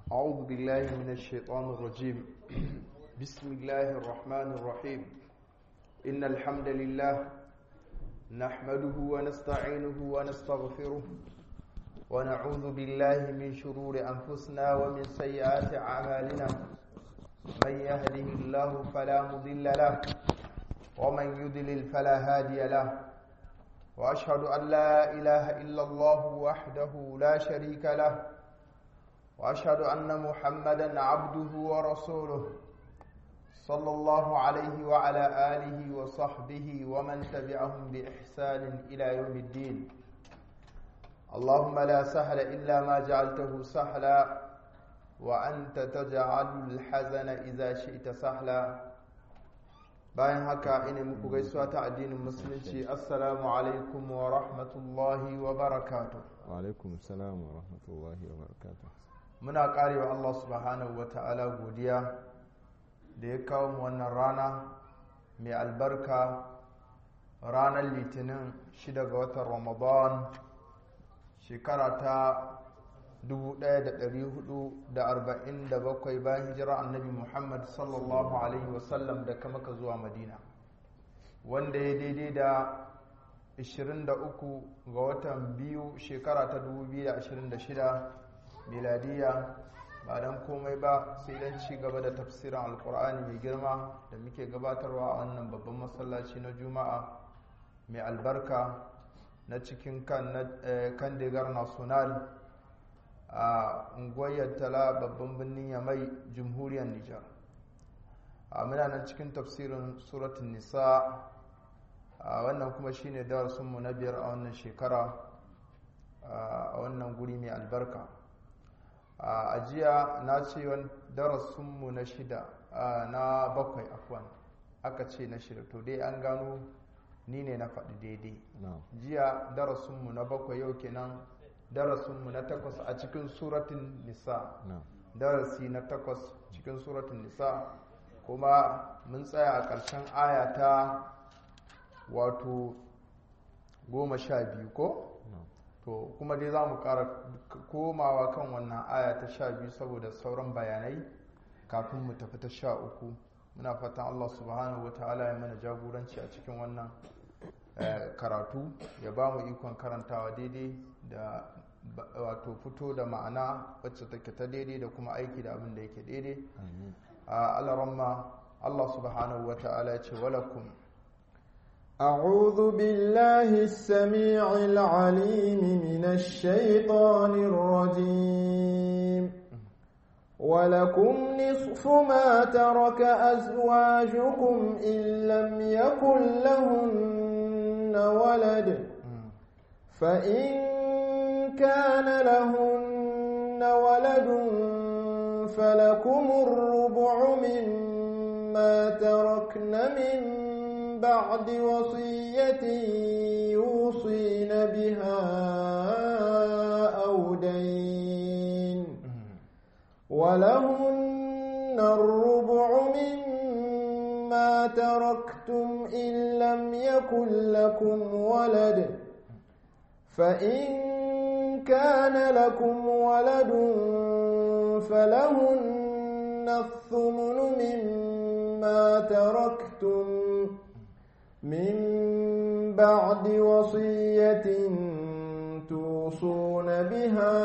أعوذ بالله من الشيطان الرجيم بسم الله الرحمن الرحيم إن الحمد لله نحمده ونستعينه ونستغفره ونعوذ بالله من شرور أنفسنا ومن سيئات أعمالنا من يهده الله فلا مضل له ومن يضلل فلا هادي له وأشهد أن لا إله إلا الله وحده لا شريك له واشهد ان محمدا عبده ورسوله صلى الله عليه وعلى اله وصحبه ومن تبعهم باحسان الى يوم الدين اللهم لا سهل الا ما جعلته سهلا وانت تجعل الحزن اذا شئت سهلا bayan haka ina muku gaisuwa ta addinin musulunci assalamu alaikum wa rahmatullahi wa barakatuh wa alaikum salam wa rahmatullahi wa barakatuh muna karewa Allah subhanahu wa ta'ala godiya da ya kawo mu wannan rana mai albarka ranar litinin shida ga watan ramadan shekara ta 1447 bayan hijira annabi muhammad sallallahu alaihi wasallam da kama ka zuwa madina wanda ya daidai da 23 ga watan biyu shekara ta 2026 miladiya ba don komai ba sai don ci gaba da tafsirin alkur'ani mai girma da muke gabatarwa a wannan babban masallaci na juma'a mai albarka na cikin kan digar national a unguwar tala babban birnin yamai jamhuriyar nijar a muna nan cikin tafsirin suratun nisa a wannan kuma shine darasinmu na biyar a wannan shekara a wannan guri mai albarka a ajiya na ce darasinmu na shida na bakwai afwan aka ce na shida to dai an gano ni ne na faɗi daidai jiya darasinmu na bakwai yau kenan darasinmu na takwas a cikin suratun nisa darasi na takwas cikin suratun nisa kuma mun tsaya a ƙarshen aya ta wato goma sha biyu ko? to kuma dai za mu ƙara komawa kan wannan aya ta sha biyu saboda sauran bayanai kafin mu tafi ta sha uku muna fatan allah subhanahu wa ta'ala ya mana jagoranci a cikin wannan karatu ya ba mu ikon karantawa daidai da wato fito da ma'ana wacce take ta daidai da kuma aiki da abin da yake daidai a alaramma allah subhanahu wa ta'ala ya ce walakum أعوذ بالله السميع العليم من الشيطان الرجيم ولكم نصف ما ترك أزواجكم إن لم يكن لهن ولد فإن كان لهن ولد فلكم الربع مما تركن من بعد وصية يوصين بها أو دين ولهن الربع مما تركتم إن لم يكن لكم ولد فإن كان لكم ولد فلهن الثمن مما تركتم من بعد وصية توصون بها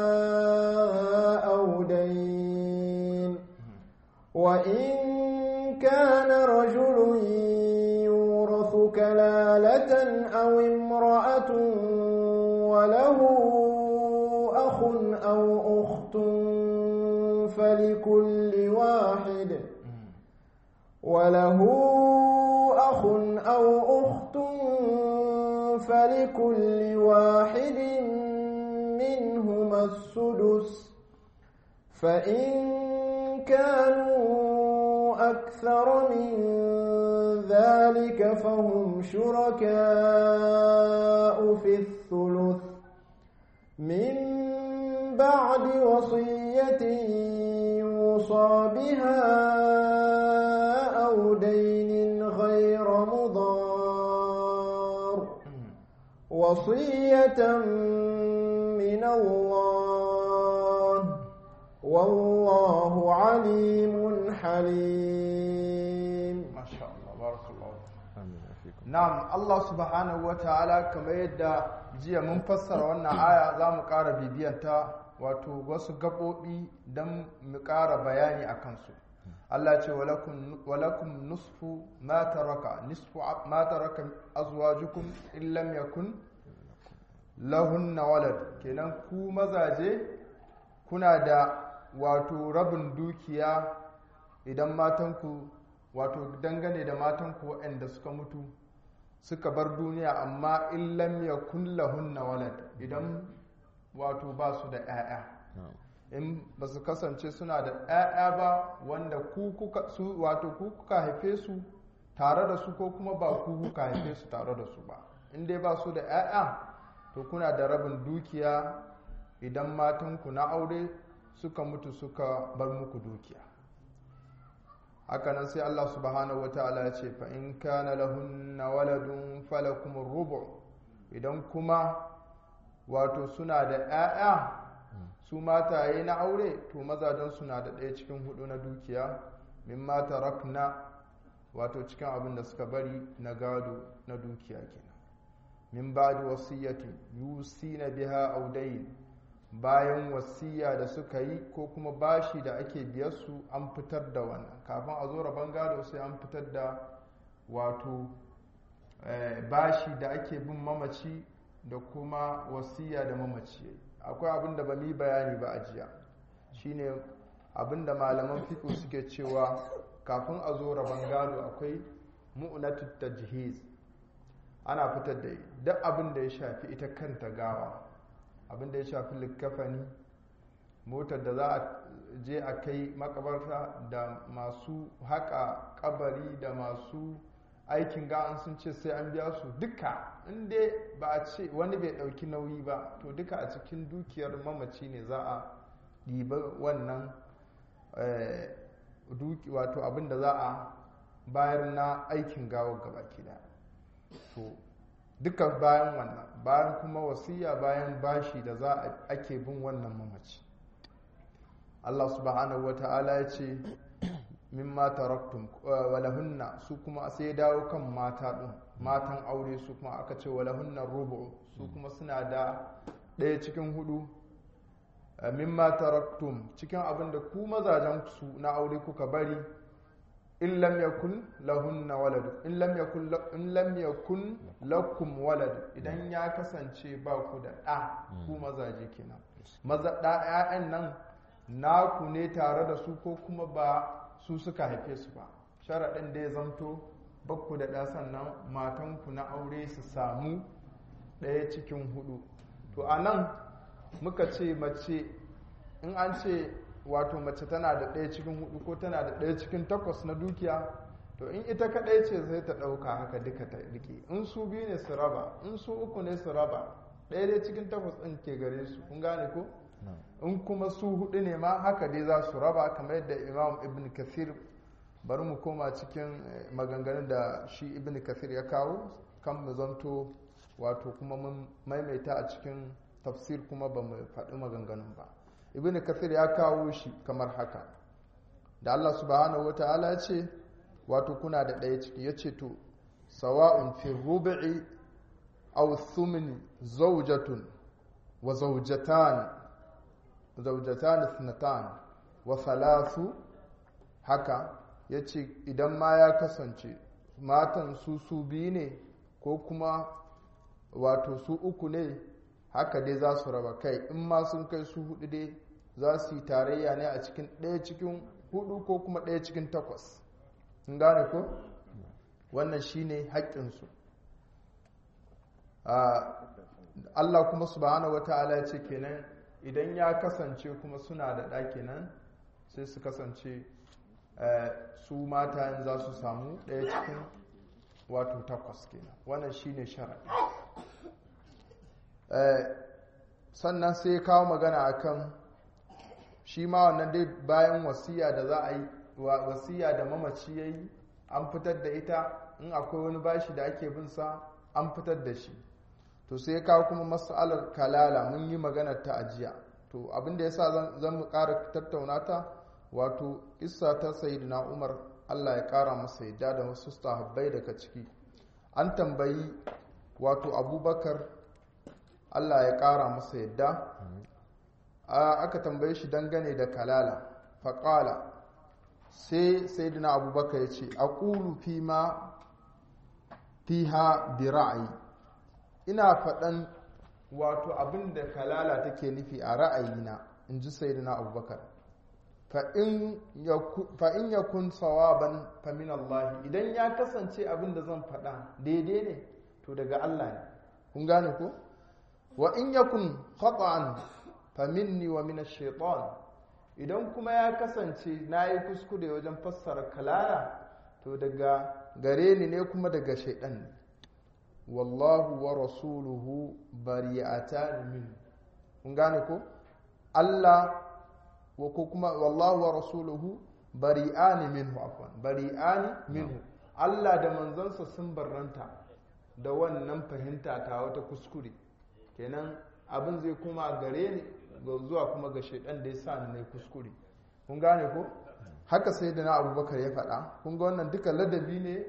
أو دين وإن كان رجل يورث كلالة أو امرأة وله أخ أو أخت فلكل واحد وله أخ أو أخت فلكل واحد منهما السدس فإن كانوا أكثر من ذلك فهم شركاء في الثلث من بعد وصية يوصى بها أو دين غير مضار وصية من الله والله عليم حليم masha Allah barakallahu amin afikum na'am Allah subhanahu wataala kamar yadda jiya mun fassara wannan aya za mu ƙara bibiyanta wato wasu gaɓoɓi don mu ƙara bayani a kansu Allah ce walakum walakum nusfu ma taraka nisfu ma taraka azwajukum in lam yakun lahunna walad kenan ku mazaje kuna da wato rabin dukiya idan matanku wato dangane da matanku waɗanda suka mutu suka bar duniya amma in lam yakun lahunna walad idan wato ba su da 'ya'ya na'am in ba su kasance suna da 'ya'ya ba wanda ku kuka su wato ku kuka haife su tare da su ko kuma ba ku kuka haife su tare da su ba in dai ba su da 'ya'ya to kuna da rabin dukiya idan matanku na aure suka mutu suka bar muku dukiya hakanan sai Allah subhanahu wataala ya ce fa in kana lahunna waladun falakum rubu idan kuma wato suna da 'ya'ya su mataye na aure to mazajen suna da ɗaya cikin hudu na dukiya min mata rakna wato cikin abin da suka bari na gado na dukiya kenan min ba'di wasiyyati yusina biha audayn bayan wasiya da suka yi ko kuma bashi da ake biyar su an fitar da wannan kafin a zo rabon gado sai an fitar da wato eh, bashi da ake bin mamaci da kuma wasiya da mamaci yayi akwai abin da ba mu yi bayani ba a jiya shine abin da malaman fiƙo suke cewa kafin a zo rabon gado akwai mu'unatu tajhiz ana fitar da duk abin da ya shafi ita kanta gawa abin da ya shafi likkafani motar da za a je a kai makabarta da masu haƙa kabari da masu aikin ga'an sun ce sai an biya su duka inda ba a ce wani bai ɗauki nauyi ba to duka a cikin dukiyar mamaci ne za a ɗiba wannan eh, duki- wato abin da za a bayar na aikin gawar gabaki daya to duka bayan wannan bayan kuma wasiya bayan bashi da za a ake bin wannan mamaci Allah subhanahu wata'ala ya ce mimma taraktum uh, walahunna su kuma sai ya dawo kan mata din matan aure su kuma aka ce walahunna rubu su kuma suna da ɗaya cikin hudu uh, mimma taraktum cikin abin da ku mazajen su na aure kuka bari in lam yakun lahunna walad in lam yakun la- in lam yakun lakum walad idan ya kasance ba ku da ɗa ku mazaje kenan maza ɗa ƴaƴan nan naku ne tare da su ko kuma ba su suka haife su ba sharaɗin da ya zamto bakku da ɗa sannan matanku na aure su samu ɗaya cikin hudu to a nan muka ce mace in an ce wato mace tana da ɗaya cikin hudu ko tana da ɗaya cikin takwas na dukiya to in ita kaɗai ce sai ta ɗauka haka duka ta rike in su biyu ne su raba in su uku ne su raba ɗaya dai cikin takwas ɗin ke gare su kun gane ko na'am in kuma su hudu ne ma haka dai za su raba kamar yadda imam ibn kathir bari mu koma cikin eh, maganganun da shi ibn kathir ya kawo kan mu zanto wato kuma mun maimaita a cikin tafsir kuma ba mu faɗi maganganun ba ibn kathir ya kawo shi kamar haka da allah subhanahu wata'ala ya ce wato kuna da ɗaya ciki ya ce to sawa'un fi rubu'i aw thumni zawjatun wa zawjatan zaujatan ithnatan wa thalathu haka yace idan ma ya kasance matan su su biyu ne ko kuma wato su uku ne haka dai za su raba kai in ma sun kai su hudu dai za su yi tarayya ne a cikin ɗaya cikin hudu ko kuma ɗaya cikin takwas in gane ko wannan shine haƙƙinsu Allah kuma subhanahu wata'ala ya ce kenan idan ya kasance kuma suna da ɗa kenan sai su kasance eh, su mata za su samu ɗaya cikin wato takwas kenan wannan shine sharaɗi Eh, sannan sai ya kawo magana akan shi ma wannan dai bayan wasiya da za a yi wa- wasiya da mamaci ya yi an fitar da ita in akwai wani bashi da ake bin sa an fitar da shi to sai ya kawo kuma mas'alar kalala mun yi maganar ta ajiya to abin da yasa zan mu ƙara tattauna ta wato kissa ta sayyidina Umar Allah ya ƙara masa yadda da wasu sahabbai daga ciki an tambayi wato Abubakar Allah ya ƙara masa yadda aka tambaye shi dangane da kalala faƙala sai sayyidina Abubakar ya ce aqulu fi ma fiha bi ra'ayi ina faɗan wato abin da kalala take nufi a ra'ayina in ji sayyidina abubakar fa in ya kun sawaban fa min Allah idan ya kasance abin da zan faɗa daidai ne to daga Allah ne kun gane ko wa in yakun khata'an fa minni wa min ash-shaytan idan kuma ya kasance nayi kuskure wajen fassara kalala to daga gare ni ne kuma daga shaidan ne wallahu wa rasuluhu bari'atan min kun gane ko Allah wa ko kuma wallahu wa rasuluhu bari'ani minhu afwan bari'ani minhu Allah da manzansa sun barranta da wannan fahimta ta wata kuskure kenan abin zai kuma gare ni zuwa kuma ga shaidan da ya sa ni kuskure kun gane ko haka sai da na abubakar ya faɗa kun ga wannan duka ladabi ne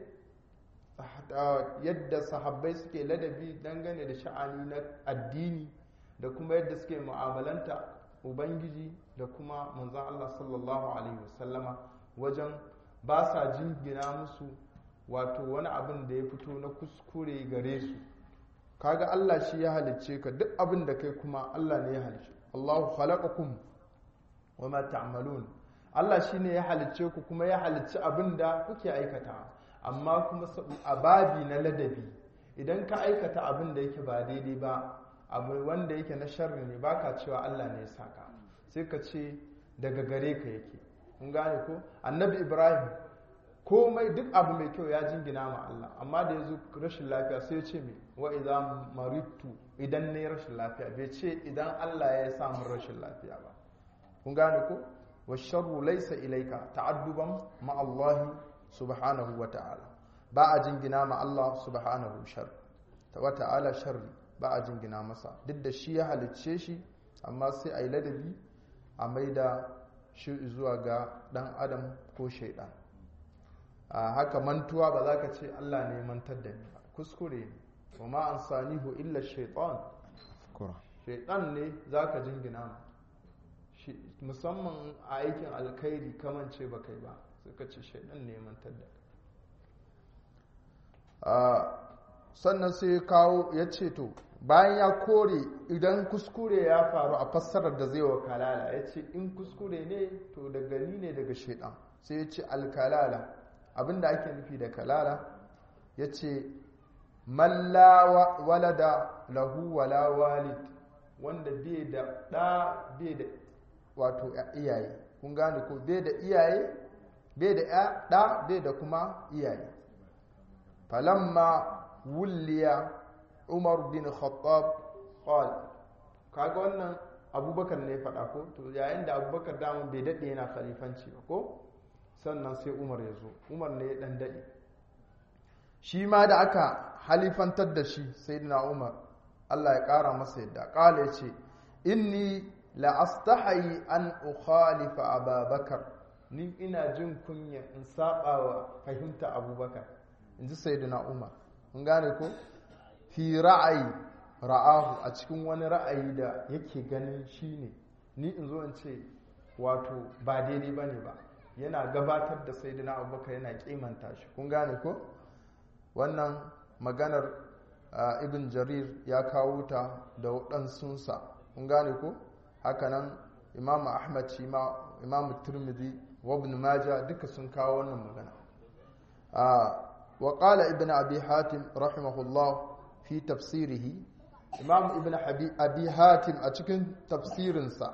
yadda sahabbai suke ladabi dangane da sha'ani na addini da kuma yadda suke mu'amalanta ubangiji da kuma manzan Allah sallallahu alaihi wasallama wajen ba sa jingina musu wato wani abin da ya fito na kuskure gare su kaga Allah shi ya halicce ka duk abin da kai kuma Allah ne ya halicce Allahu khalaqakum wa ma ta'malun Allah shi ne ya halicce ku kuma ya halicci abin da kuke aikata amma kuma a babi na ladabi idan ka aikata abin da yake ba daidai ba abu wanda yake na sharri ne baka cewa Allah ne ya saka sai ka ce daga gare ka yake kun gane ko annabi Ibrahim komai duk abu mai kyau ya jingina ma Allah amma da yazo rashin lafiya sai ya ce me wa idza maritu idan ne rashin lafiya bai ce idan Allah ya sa min rashin lafiya ba kun gane ko والشر ليس إليك تعدبا مع الله سبحانه وتعالى با جنجنا مع الله سبحانه شر وتعالى شر با جنجنا مسا duk da shi ya halicce shi amma sai a yi ladabi a maida shi zuwa ga dan adam ko shaidan a haka mantuwa ba za ka ce Allah ne mantar da ni ba kuskure ne wa ma an sanihu illa shaitan shaitan ne za ka jingina ma musamman a aikin alkhairi kamance ba kai ba suka ce shaidan ne mantar da sannan sai ya kawo ya ce to bayan ya kore idan kuskure ya faru a fassarar da zai wa kalala ya ce in kuskure ne to daga ni ne daga shaidan sai ya ce alkalala abinda ake nufi da kalala ya ce malla walada lahu wala walid wanda bai da ɗa bai da wato iyaye kun gane ko bai da iyaye bai da ɗa bai da kuma iyaye falamma wulliya umar bin khattab qal kaga wannan abubakar ne faɗa ko to yayin da abubakar damun bai daɗe yana khalifanci ba ko sannan sai umar ya zo umar ne ya ɗan daɗe shi ma da aka halifantar da shi sai umar allah ya ƙara masa yadda ƙala ya ce inni la'astahayi an ukhalifa ababakar ni ina jin kunya in saba wa fahimta abubakar in ji sayyidina umar mun gane ko fi ra'ayi ra'ahu a cikin wani ra'ayi da yake ganin shine ni in zo in ce wato ba daidai ba ne ba yana gabatar da sayyidina abubakar yana kimanta shi kun gane ko wannan maganar ibn jarir ya kawo ta da waɗansunsa kun gane ko hakanan imam ahmad shi ma imam turmidi wa ibn maja duka sun kawo wannan magana wa qala ibn abi hatim rahimahullah fi tafsirihi imam ibn abi hatim a cikin tafsirinsa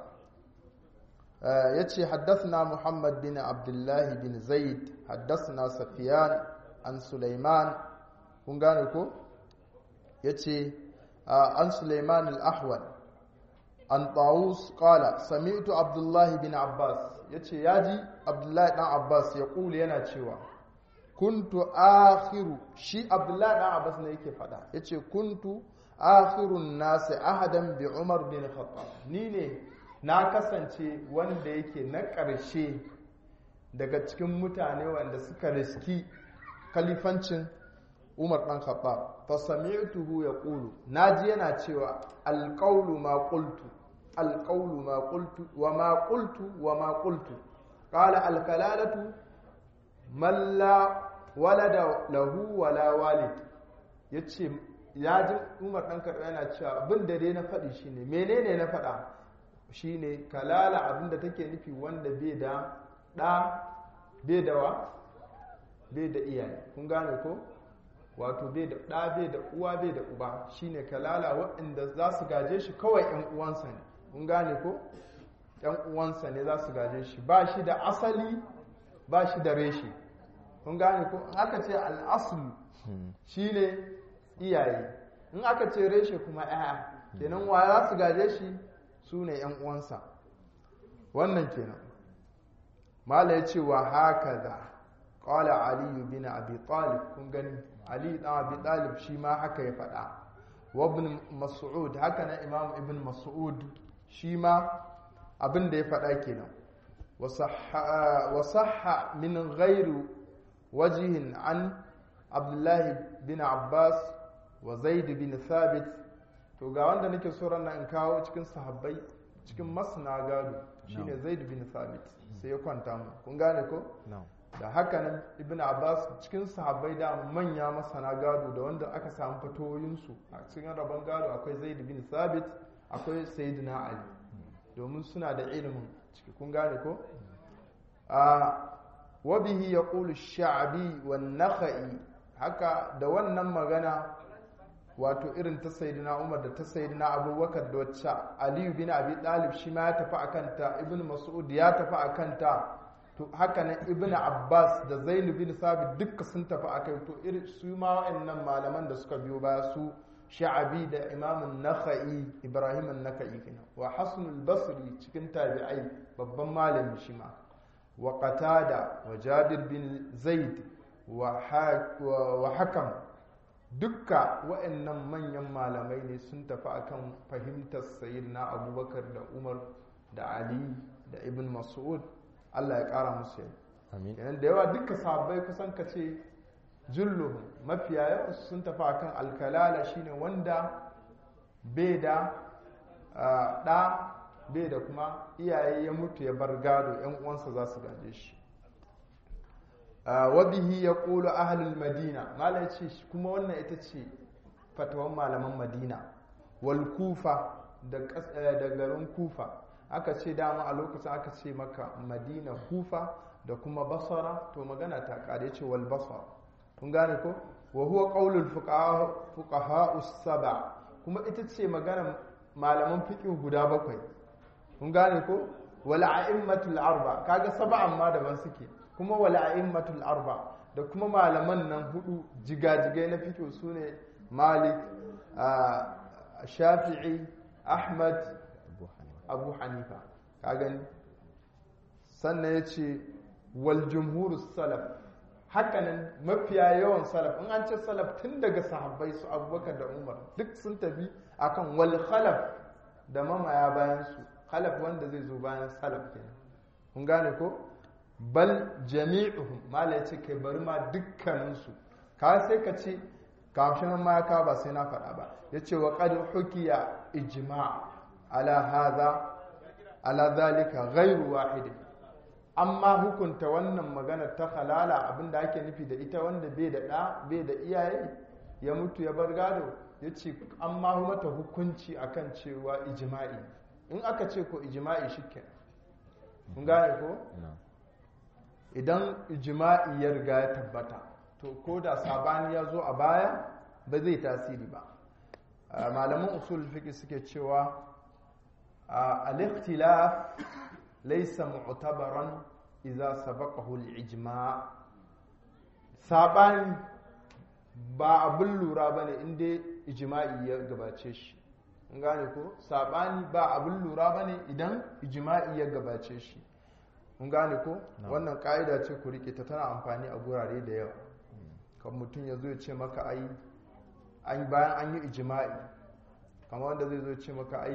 yace haddathna muhammad bin abdullah bin zaid haddathna safiyan an sulaiman kun gane ko yace an sulaiman al-ahwal an tawus qala sami'tu abdullahi bin abbas yace yaji abdullahi dan abbas ya kula yana cewa kuntu akhiru shi abdullahi dan abbas ne yake fada yace kuntu akhirun nas ahadan bi umar bin khattab ni ne na kasance wanda yake na ƙarshe daga cikin mutane wanda suka riski kalifancin umar ɗan khattab fa sami'tuhu yaqulu naji yana cewa alqawlu ma qultu alqawlu ma qultu wa ma qultu wa ma qultu qala alkalalatu man la walada lahu wala walid yace ya ji umar ɗan khattab yana cewa abin da dai na faɗi shine menene na faɗa shine kalala abin da take nufi wanda bai da ɗa bai da wa bai da iyaye kun gane ko wato bai da ɗa bai da uwa bai da uba shine kalala waɗanda za su gaje shi kawai ‘yan uwansa ne kun gane ko ‘yan uwansa ne za su gaje shi ba shi da asali ba shi da reshe kun gane ko in aka ce al'asulu shine iyaye in aka ce reshe kuma ‘ya'ya kenan wa za su gaje shi su ne ‘yan uwansa wannan kenan mala ya ce wa haka da ƙwala aliyu bin abi talib kun gani ali ɗan abi talib shi ma haka ya faɗa wa ibn mas'ud haka na imam ibn mas'ud shi ma abin da ya faɗa kenan wa sahha min ghairu wajihin an abdullahi bin abbas wa zaid bin thabit to ga wanda nake so ran in kawo cikin sahabbai cikin masna gado shine zaid bin thabit sai ya kwanta mu kun gane ko da haka nan ibn abbas cikin sahabbai da manya masana gado da wanda aka samu fatoyinsu a cikin rabon gado akwai zaid bin thabit akwai sayyidina ali domin suna da ilimin ciki kun gane ko a wabihi ya ƙulu sha'abi wa nakha'i haka da wannan magana wato irin ta sayyidina umar da ta sayyidina abubakar da wacce aliyu bin abi dalib shi ma ya tafi a kanta ibn mas'ud ya tafi a kanta to haka nan ibn abbas da zainu bin sabit dukka sun tafi a kai to irin su ma wa'annan malaman da suka biyo baya su sha'abi da imamun nakha'i ibrahim an-nakha'i kenan wa hasan al-basri cikin tabi'ai babban malami shi ma wa qatada wa jabir bin zaid wa hakam dukka wa'annan manyan malamai ne sun tafi akan fahimtar sayyidina abubakar da umar da ali da ibn mas'ud Allah ya kara musu yau yanar da yawa duka sahabbai kusan ka ce julluhum mafiya yawan sun tafi akan alkalala shine wanda bai da ɗa bai da kuma iyaye ya mutu ya bar gado yan uwansa za su gaje shi wabihi ya ƙulu ahalul madina malai ce kuma wannan ita ce fatawan malaman madina wal kufa da garin kufa aka ce dama a lokacin aka ce maka madina kufa da kuma basara to magana ta kare ce wal basara kun gane ko wa huwa qaulul fuqaha us-saba kuma ita ce magana malaman fiqh guda bakwai kun gane ko wal a'immatul arba kaga sab'an ma daban suke kuma wal a'immatul arba da kuma malaman nan hudu jigajigai na fiqh sune malik shafi'i ahmad abu hanifa ka gani sannan ya ce wal jumhur salaf hakanan mafiya yawan salaf in an ce salaf tun daga sahabbai su abubakar da umar duk sun tafi akan wal khalaf da mamaya bayan su khalaf wanda zai zo bayan salaf kenan kun gane ko bal jami'uhum mala ya ce kai bari ma dukkaninsu ka sai ka ce kafin ma ka ba sai na faɗa ba ya ce wa qad hukiya ijma' ala hadha ala zalika ghairu wahid amma hukunta wannan magana ta halala abinda ake nufi da ita wanda bai da ɗa bai da iyaye ya mutu ya bar gado ya ce an ma mata hukunci akan cewa ijma'i in aka ce ko ijma'i shike kun gane ko idan ijma'i ya riga ya tabbata to ko da sabani ya zo a baya ba zai tasiri ba malaman usul fiqh suke cewa الاختلاف ليس معتبرا إذا سبقه الإجماع saɓani ba abin lura ba ne inda ijima'i ya gabace shi in gane ko saɓani ba abin lura ba ne idan ijima'i ya gabace shi in gane ko wannan ƙa'ida ce ku riƙe ta tana amfani a gurare da yawa kan mutum ya zo ya ce maka ai bayan an yi ijima'i kamar wanda zai zo ce maka ai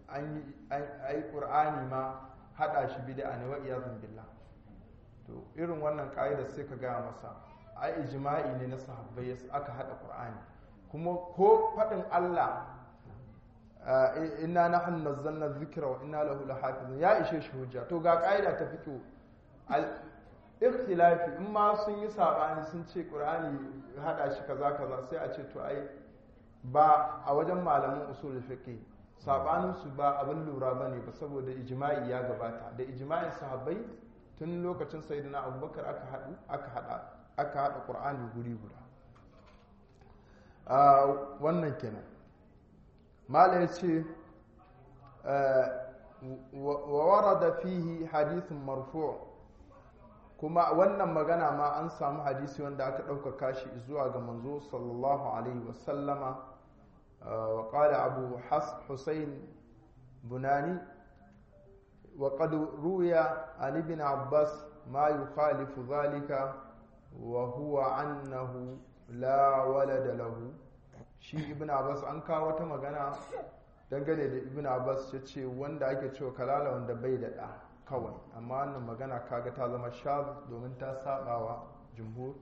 an yi ƙur'ani ma haɗa shi bid'a ne wa iyazun billah to irin wannan ƙa'idar sai ka gaya masa ai ijma'i ne na sahabbai aka haɗa ƙur'ani kuma ko faɗin Allah inna nahnu nazzalna dhikra wa inna lahu lahafizun ya ishe shi hujja to ga ƙa'ida ta fito al ikhtilafi in ma sun yi sabani sun ce ƙur'ani haɗa shi kaza kaza sai a ce to ai ba a wajen malamin usul fiqh sabanin su ba abin lura bane ba saboda ijma'i ya gabata da ijma'in sahabbai tun lokacin sayyidina abubakar aka haɗu aka haɗa aka haɗa qur'ani guri guda wannan kenan mala ya ce wa warada fihi hadithun marfu' kuma wannan magana ma an samu hadisi wanda aka ɗaukaka shi zuwa ga manzo sallallahu alaihi wasallama wa qala abu husayn bunani wa qad ruya an ibn abbas ma yukhalifu dhalika wa huwa annahu la walada lahu shi ibn abbas an kawo wata magana dangane da ibn abbas ya ce wanda ake cewa kalala wanda bai da ɗa kawai amma wannan magana kaga ta zama shaz domin ta sabawa jumhur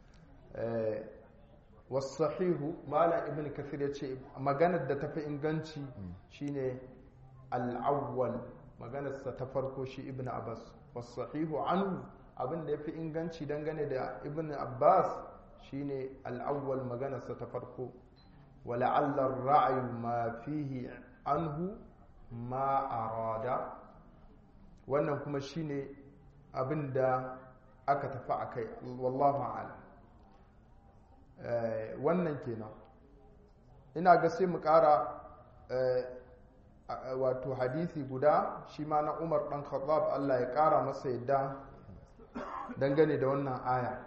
wasahihu malam ibn kathir ya ce maganar da tafi inganci shine al'awwal maganarsa ta farko shi ibn abbas wasahihu anhu abin da ya fi inganci dangane da ibn abbas shine al'awwal maganarsa ta farko wala'allar ra'ayu ma fihi anhu ma arada wannan kuma shine abin da aka tafi a kai wallahu a'lam wannan kenan ina ga sai mu kara wato hadisi guda shi ma na umar dan khattab Allah ya kara masa yadda dangane da wannan aya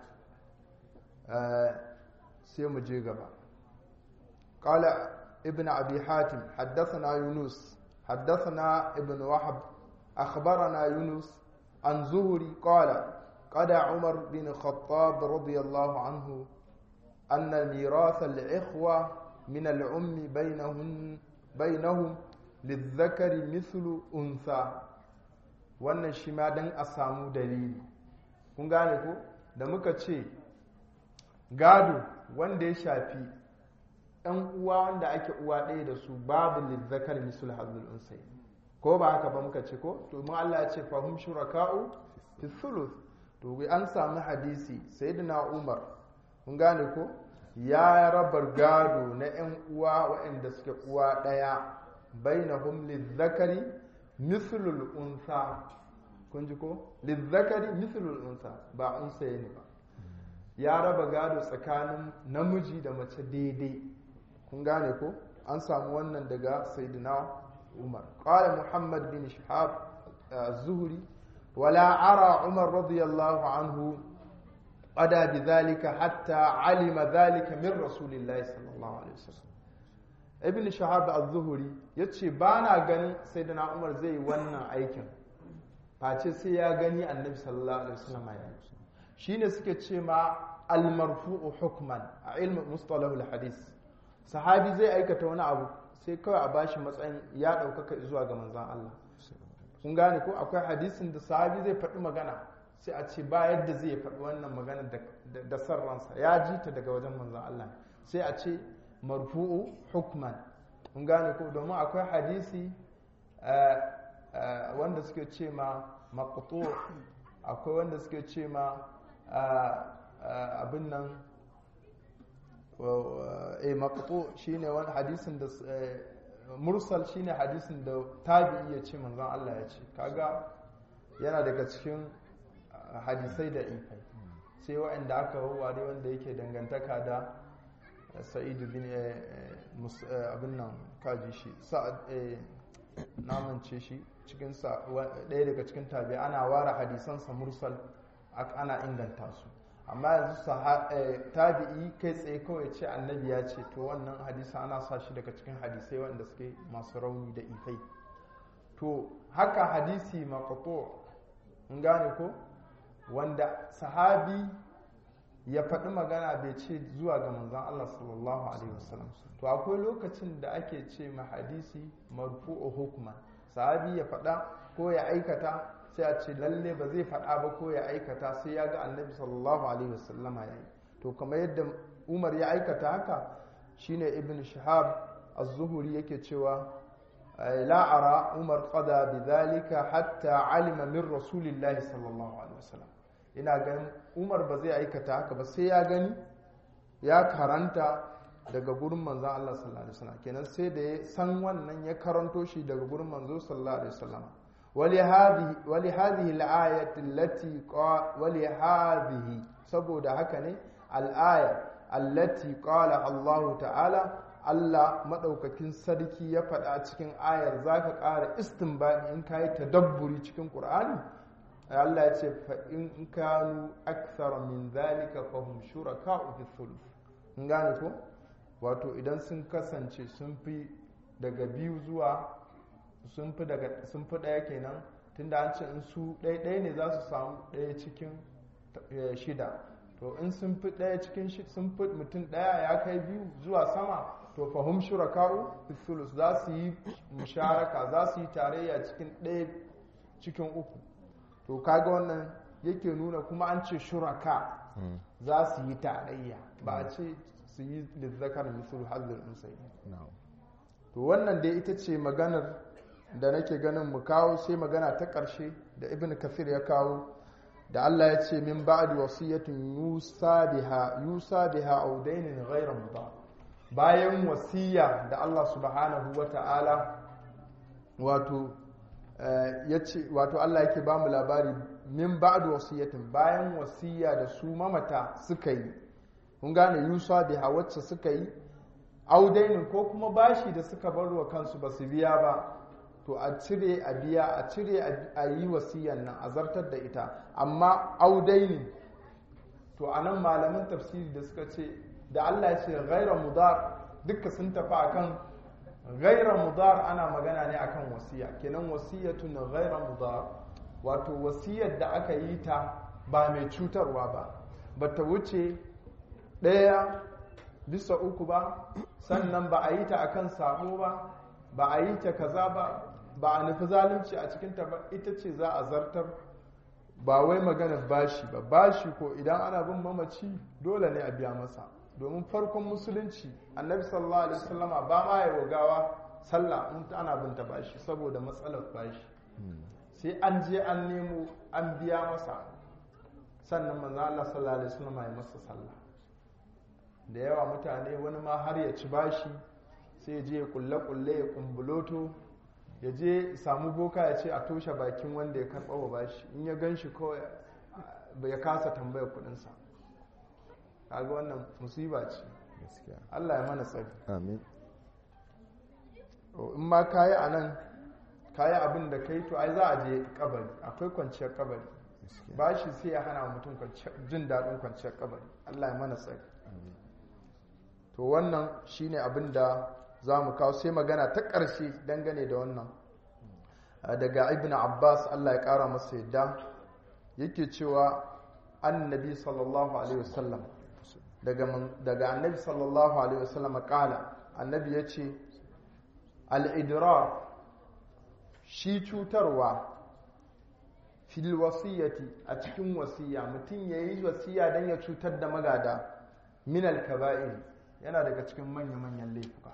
sai mu je gaba قال ابن أبي حاتم حدثنا يونس حدثنا ابن وحب أخبرنا يونس عن زهري قال قال عمر بن الخطاب رضي الله عنه أن ميراث الإخوة من العم بينهم بينهم للذكر مثل أنثى wannan shi ma don a samu dalili kun gane ko da muka ce gado wanda ya shafi ɗan uwa wanda ake uwa ɗaya da su babu lizzakar misul hazul unsai ko ba haka ba muka ce ko to mun Allah ya ce fahum shuraka'u fi thuluth to an samu hadisi sayyidina Umar kun gane ko ya rabar gado na 'yan uwa waɗanda suke uwa ɗaya bainahum lizzakari mithlul unsa kun ji ko lizzakari mithlul unsa ba unsa ne ba ya raba gado tsakanin namiji da mace daidai kun gane ko an samu wannan daga sayyidina umar qala muhammad bin shihab zuhri wala ara umar radiyallahu anhu qada bidhalika hatta alima dhalika min rasulillahi sallallahu alaihi wasallam ibn shahab az-zuhri yace bana ganin sayyidina umar zai wannan aikin face sai ya gani annabi sallallahu alaihi wasallam ya yi shine suke ce ma al-marfu'u hukman a ilmin mustalahul hadith sahabi zai aikata wani abu sai kawai a bashi matsayin ya ɗaukaka zuwa ga manzan Allah kun gane ko akwai hadisin da sahabi zai faɗi magana sai a ce ba yadda zai faɗi wannan magana da sarransa ya ji ta daga wajen manzan Allah sai a ce marfu'u hukman kun gane ko domin akwai hadisi wanda suke ce ma maqtu akwai wanda suke ce ma abin nan eh maqtu shine wani hadisin da mursal shine hadisin da tabi'i ya ce manzon Allah ya ce kaga yana daga cikin hadisai da ifai sai waɗanda aka wawware wanda yake dangantaka da sa'idu bin abin nan kaji shi sa'ad namance shi cikin ɗaya daga cikin tabi ana ware hadisansa mursal ana inganta su amma yanzu tabi'i kai tsaye kawai ce annabi ya ce to wannan hadisa ana sa shi daga cikin hadisai wanda suke masu rauni da ifai to haka hadisi maqtu in gane ko wanda sahabi ya faɗi magana bai ce zuwa ga manzon Allah sallallahu alaihi wasallam to akwai lokacin da ake ce ma hadisi marfu'u hukman sahabi ya faɗa ko ya aikata sai a ce lalle ba zai faɗa ba ko ya aikata sai ya ga annabi sallallahu alaihi wasallama ya yi to kamar yadda umar ya aikata haka shine ibn shihab az-zuhri yake cewa la ara umar qada bidhalika hatta alima min rasulillahi sallallahu alaihi wasallam ina ganin umar ba zai aikata haka ba sai ya gani ya karanta daga gurin manzon Allah sallallahu alaihi wasallam kenan sai da ya san wannan ya karanto shi daga gurin manzo sallallahu alaihi wasallam ولهذه ولهذه الآية التي قال ولهذه saboda haka ne al'aya allati qala Allah ta'ala Allah madaukakin sarki ya faɗa cikin ayar zaka ƙara istinbadi in kai tadabburi cikin Qur'ani Allah ya ce fa in kanu akthara min zalika fahum shuraka'u fi thuluth in gane ko wato idan sun kasance sun fi daga biyu zuwa sun fi daga sun fi ɗaya kenan tunda an ce in su ɗaya ɗaya ne za su samu ɗaya cikin shida to in sun fi ɗaya cikin sun fi mutum ɗaya ya kai biyu zuwa sama to fahim shuraka'u sulus za su yi musharaka za su yi tarayya cikin ɗaya cikin uku to kaga wannan yake nuna kuma an ce shuraka za su yi tarayya ba a ce su yi lizzakar misul hazir musayi to wannan dai ita ce maganar da nake ganin mu kawo sai magana ta ƙarshe da ibn kafir ya kawo da Allah ya ce min ba'di wasiyatin yusa biha yusa biha aw dainin ghayra mudar bayan wasiya da Allah subhanahu wata'ala wato yace wato Allah yake ba mu labari min ba'di wasiyatin bayan wasiya da su mamata suka yi kun gane yusa biha wacce suka yi aw dainin ko kuma bashi da suka bar wa kansu ba su biya ba to a cire a biya a cire a yi wasiyan nan a zartar da ita amma audaini to a nan malaman tafsiri da suka ce da Allah ya ce gaira mudar duka sun tafi akan gaira mudar ana magana ne akan wasiya kenan wasiyatun gaira mudar wato wasiyar da aka yi ta ba mai cutarwa ba ba ta wuce ɗaya bisa uku ba sannan ba a yi ta akan sabo ba ba a yi ta kaza ba ba a nufi zalunci a cikinta ba ita ce za a zartar ba wai magana bashi ba bashi ko idan ana bin mamaci dole ne a biya masa domin farkon musulunci annabi sallallahu alaihi wasallama ba ma ya gawa sallah in ana binta bashi saboda matsalar bashi sai an je an nemo an biya masa sannan manzo Allah sallallahu alaihi wasallama ya masa sallah da yawa mutane wani ma har ya ci bashi sai ya je ya kulle-kulle ya kumbuloto ya je samu boka ya ce a toshe bakin wanda ya karɓa wa bashi in ya gan shi kawai ya kasa tambaya kudinsa kaga wannan musiba ce Allah ya mana tsari amin in ma kayi a nan kayi abin da kai to ai za a je kabari akwai kwanciyar kabari bashi sai ya hana mutum jin daɗin kwanciyar kabari Allah ya mana tsari to wannan shine abin da za mu kawo sai magana ta ƙarshe dangane da wannan daga ibn abbas allah ya ƙara masa yadda yake cewa annabi sallallahu alaihi wasallam daga annabi sallallahu alaihi wasallam ƙala annabi ya ce al'idrar shi cutarwa fil wasiyyati a cikin wasiya mutum ya yi wasiya don ya cutar da magada minal kaba'ir yana daga cikin manya-manyan laifuka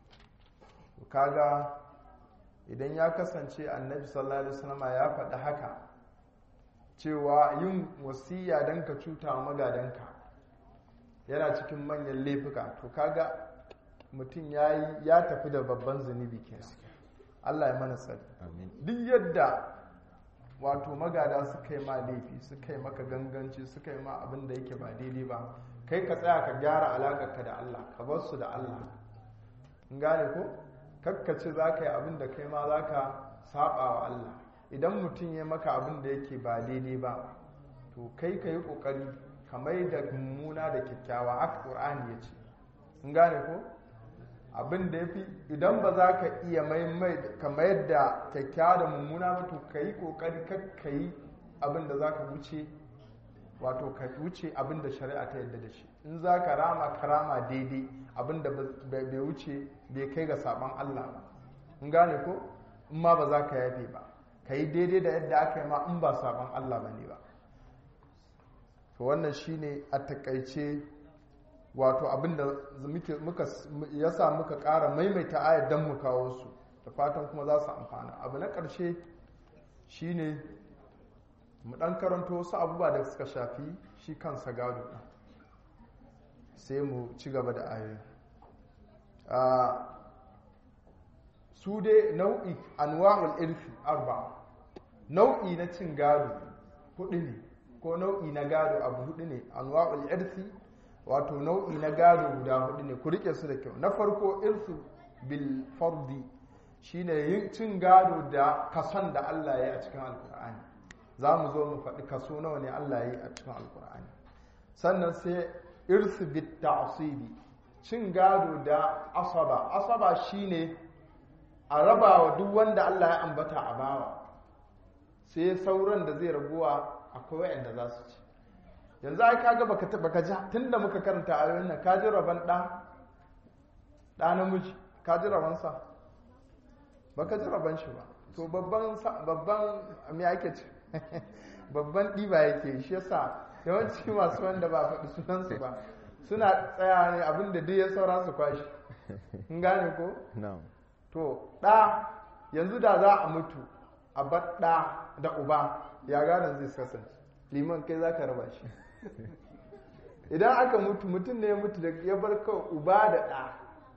kaga idan ya kasance annabi sallallahu alaihi wasallam ya faɗi haka cewa yin wasiya don ka cuta wa magadanka yana cikin manyan laifuka to kaga mutum ya tafi da babban zunubi kenan Allah ya mana tsari duk yadda wato magada suka yi ma laifi suka yi maka ganganci suka yi ma abin da yake ba daidai ba kai ka tsaya ka gyara alaƙarka da Allah ka bar su da Allah in gane ko kakkace za ka yi abin da kai ma za ka saba wa Allah idan mutum ya maka abin da yake ba daidai ba to kai ka yi ƙoƙari ka mai da mummuna da kyakkyawa haka ƙur'ani ya ce in gane ko abin da ya fi idan ba za ka iya mai ka mayar da kyakkyawa da mummuna ba to ka yi ƙoƙari ka yi abin da za ka wuce wato ka wuce abin da shari'a ta yadda da shi in za ka rama ka rama daidai abin da bai wuce bai kai ga saban Allah ba in gane ko in ma ba za ka yafe ba ka yi daidai da yadda aka yi ma in ba saban Allah ba ne ba to wannan shine a takaice wato abin da muka yasa muka ƙara maimaita ayar don mu kawo su da fatan kuma za su amfana abu na ƙarshe shine mu ɗan karanto wasu abubuwa da suka shafi shi kansa gado ɗin sai mu ci gaba da ayoyi su dai nau'i anwa'ul irfi arba nau'i na cin gado hudu ne ko nau'i na gado abu hudu ne anwa'ul irfi wato nau'i na gado guda hudu ne ku rike su da kyau na farko irsu bil fardi shine yin cin gado da kason da Allah ya yi a cikin alkur'ani za mu zo mu faɗi kaso nawa ne Allah ya yi a cikin alkur'ani sannan sai irsu bit ta'sibi cin gado da asaba asaba shine a raba wa duk wanda Allah ya ambata a bawa sai sauran da zai raguwa akwai wayanda za su ci yanzu ai kaga baka baka ji tunda muka karanta ayoyin nan ka ji raban da da namiji ka ji raban sa baka ji raban shi ba to babban babban me ake ce babban diba yake shi yasa yawanci masu wanda ba faɗi sunan su ba suna tsaya ne abin da duk ya saura su kwashi in gane ko to ɗa yanzu da za a mutu a bar ɗa da uba ya gadon zai kasance liman kai za ka raba shi idan aka mutu mutum ne ya mutu da ya bar kawai uba da ɗa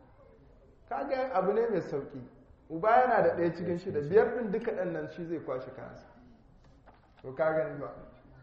kaga abu ne mai sauƙi uba yana da ɗaya cikin shida biyar ɗin duka ɗan nan shi zai kwashe kansa to ka gani ba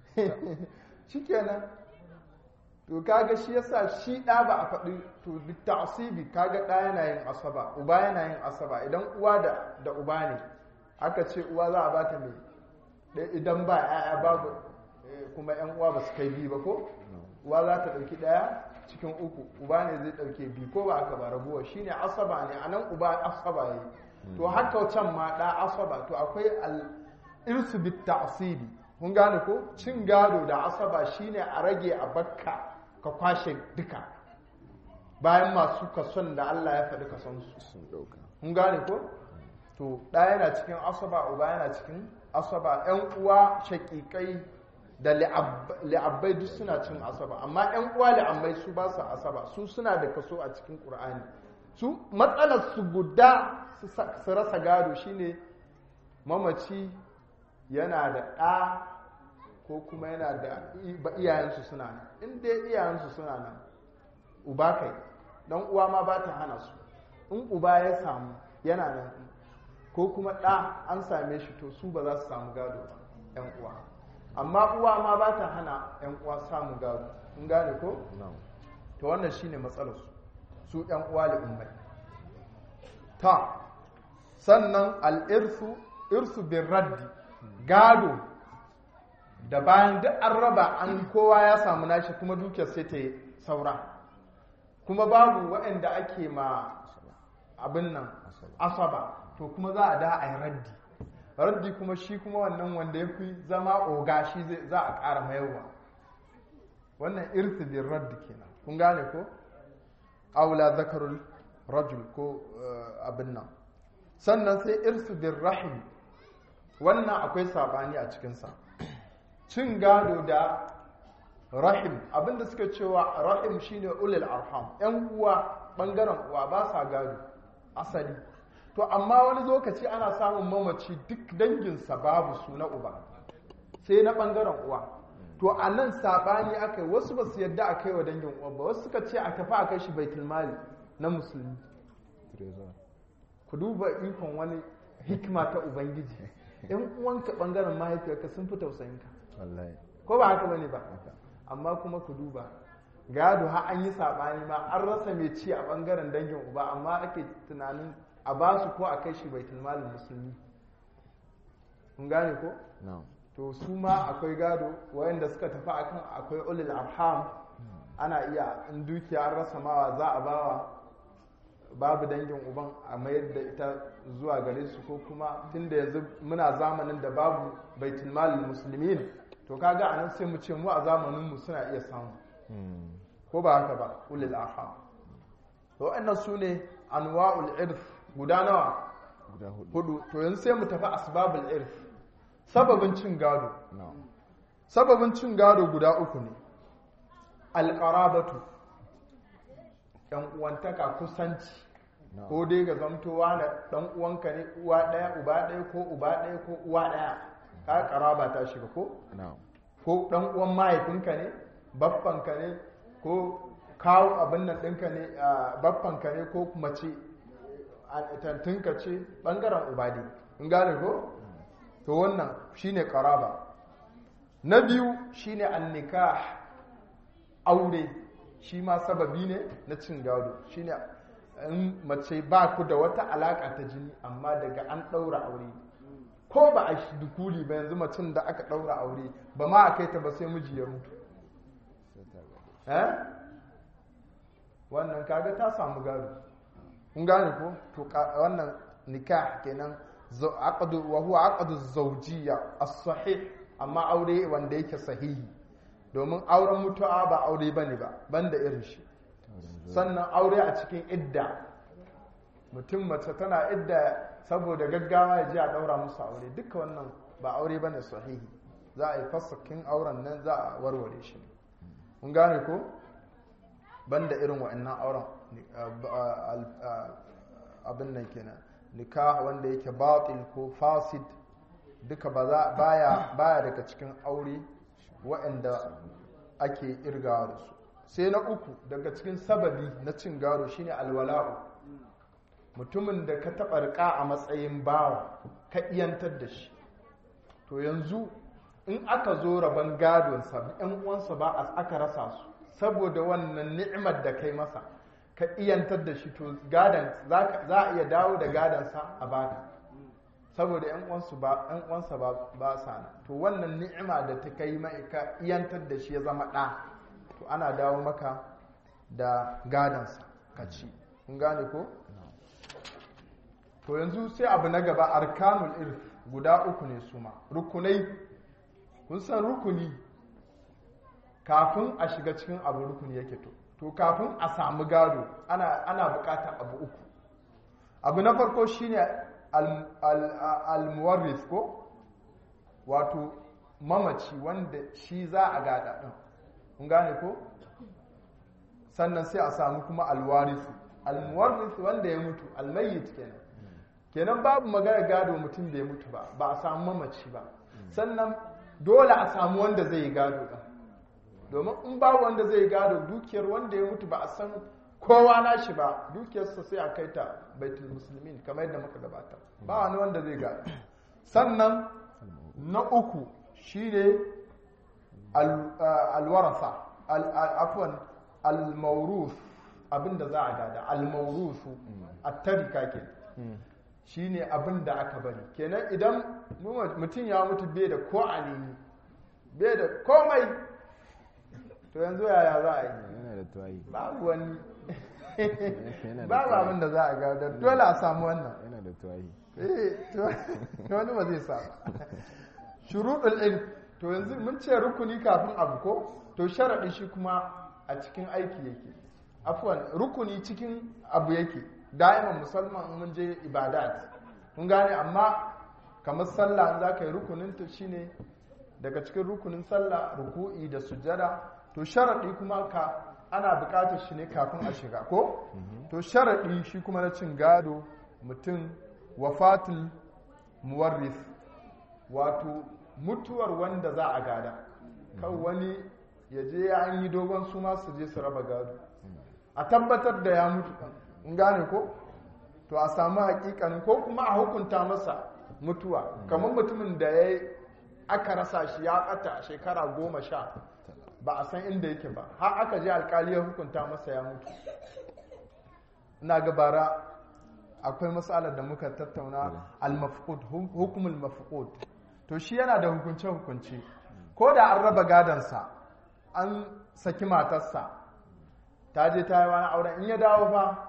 shi kenan to kaga shi yasa shi ɗa ba a faɗi to duk ta'asibi kaga ɗa yana yin asaba uba yana yin asaba idan uwa da da uba ne aka ce uwa za a bata mai idan ba ya'ya babu kuma yan uwa ba su kai biyu ba ko uwa za ta ɗauki ɗaya cikin uku uba ne zai ɗauke biyu ko ba aka ba rabuwa shine asaba ne anan uba asaba yi to haka can ma ɗa asaba to akwai al irsu bit ta'asibi kun gane ko cin gado da asaba shine a rage a bakka ka kwashe duka bayan masu kason da Allah ya faɗi kason su sun ɗauka kun gane ko to ɗa yana cikin asaba uba yana cikin asaba ƴan uwa shaƙiƙai da li'abbai duk suna cin asaba amma ƴan uwa li'ammai su ba su asaba su suna da kaso a cikin ƙur'ani su matsalar su guda su rasa gado shine mamaci yana da ɗa ko kuma yana da iyayensu suna nan in dai iyayensu suna nan uba kai dan uwa ma ba ta hana su in uba ya samu yana nan ko kuma ɗa an same shi to su ba za su samu gado ba yan uwa amma uwa ma ba ta hana yan uwa samu gado in gane ko to wannan shine matsalar su su yan uwa li ummai ta sannan al-irsu irsu bin raddi gado da bayan duk an raba an kowa ya samu nashi kuma dukiyar sai ta saura kuma babu waɗanda ake ma abin nan asaba to kuma za a da a yi raddi raddi kuma shi kuma wannan wanda ya fi zama oga shi za a ƙara mayarwa wannan irsi bin raddi kenan kun gane ko aula zakarul rajul ko abin nan sannan sai irsi bin rahim wannan akwai sabani a cikinsa cin gado da rahim abinda suka cewa rahim shine ulil arham yan uwa bangaren uwa ba sa gado asali to amma wani lokaci ana samun mamaci duk danginsa babu su na uba sai na bangaren uwa to a nan sabani aka yi wasu ba su yadda a kai wa dangin uwa ba wasu suka ce a tafi a kai shi baitul mali na musulmi ku duba ikon wani hikima ta ubangiji yan uwanka bangaren mahaifiyarka sun fi tausayinka ko ba haka bane ba amma kuma ku duba gado ha an yi sabani ma an rasa mai ci a bangaren dangin uba amma ake tunanin a ba su ko a kai shi baitul malin musulmi kun gane ko to su ma akwai gado wayanda suka tafi akan akwai ulil arham ana iya in dukiya an rasa mawa za a bawa babu dangin uban a mayar da ita zuwa gare su ko kuma tunda yanzu muna zamanin da babu baitul malin musulmin to kaga anan sai mu ce mu a zamaninmu suna iya samu Mm. ko ba haka ba ulil arham to wa'annan su ne anwa'ul irf guda nawa guda hudu hudu to yanzu sai mu tafi asbabul irf sababin cin gado no sababin cin gado guda uku ne alqarabatu yan uwantaka kusanci no ko dai ga zamtowa na dan uwanka ne uwa daya uba daya ko uba daya ko uwa daya ka karaba ta shiga ko no ko dan uwan mahaifinka ne baffanka ne ko kawo abin nan ɗinka ne a baffanka ne ko mace a tantinka ce ɓangaren uba ne in gane ko to wannan shine karaba na biyu shine annikah aure shi ma sababi ne na cin gado shine in mace ba ku da wata alaka ta jini amma daga an ɗaura aure ko ba a shi dukuli ba yanzu macin da aka ɗaura aure ba ma a kai ta ba sai miji ya mutu sai ta gado eh wannan kaga ta samu gado kun gane ko to ka- wannan nikah kenan zo- aqdu wa huwa aqdu zawjiyya as-sahih amma aure wanda yake sahihi domin auren mutu'a ba aure bane ba banda irin shi auren zuwa sannan aure a cikin idda mutum mace tana idda saboda gaggawa ya ji a daura musu aure duka wannan ba aure bane sahihi za a yi fasakin auren nan za a warware shi kun gane ko banda irin wa'annan auren ni- a- a- al- a- abin nan kenan nikah wanda yake batil ko fasid duka ba za baya baya daga cikin aure wa'anda ake irgawa da su sai na uku daga cikin sababi na cin gado shine alwala'u mutumin da ka taɓa riƙa a matsayin bawa ka iyantar da shi to yanzu in aka zo rabon gadonsa yan uwansa ba a aka rasa su saboda wannan ni'imar da kai masa ka iyantar da shi to gadon za ka- za a iya dawo da gadonsa a baka saboda yan uwansu ba yan uwansa ba ba sa nan. to wannan ni'ima da ta kai mai ka iyantar da shi ya zama ɗa to ana dawo maka da gadonsa ka ci kun gane ko to yanzu sai abu na gaba arkanul irf guda uku ne su ma rukunai kun san rukuni kafin a shiga cikin abu rukuni yake to to kafin a samu gado ana ana bukatar abu uku abu na farko shine al- al- al-muwarris ko wato mamaci wanda shi za a gada din kun gane ko sannan sai a samu kuma alwarisu almuwarris wanda ya mutu almayyit kenan kenan babu magana gado mutum bai mutu ba ba a samu mamaci ba sannan dole a samu wanda zai yi gado ɗin domin in babu wanda zai yi gado dukiyar wanda ya mutu ba a san kowa na shi ba dukiyarsa sai a kai ta baitul musulmin kamar yadda muka gabata ba wani wanda zai gado sannan na uku shine al- ah, alwarasa al- al- afwan al-mawruf abinda za a gada al-mawrufu at-tarika ke shine abinda aka bari kenan idan mutum ya mutu bai da ko alini bai da komai to yanzu yaya za a yi yana da tuwayi babu wani Yana da babu tuwayi. abin da za a gada dole a samu wannan yana da tuwayi eh to wani ba zai sa ba shuruɗul ilm to yanzu mun ce rukuni kafin abu ko to sharaɗi shi kuma a cikin aiki yake afwan rukuni cikin abu yake da'iman musamman in mun je ibadat mun gane amma kamar sallah in za ka yi rukunin ta shine daga cikin rukunin sallah ruku'i da sujjada to sharaɗi kuma ka ana buƙatar shi ne kafin a shiga ko to sharaɗi shi kuma na cin gado mutum wafatul muwarris wato mutuwar wanda za a gada kan wani ya je ya an yi dogon su ma su je su raba gado a tabbatar da ya mutu in gane ko to a samu hakikanin ko kuma a hukunta masa mutuwa kamar mutumin da ya aka rasa shi ya ɓata shekara goma sha ba a san inda yake ba har aka je alkali ya hukunta masa ya mutu ina ga bara akwai matsalar da muka tattauna al-mafqud hukumul mafqud to shi yana da hukunce hukunci ko da an raba gadansa an saki matarsa ta je ta yi wani auren in ya dawo fa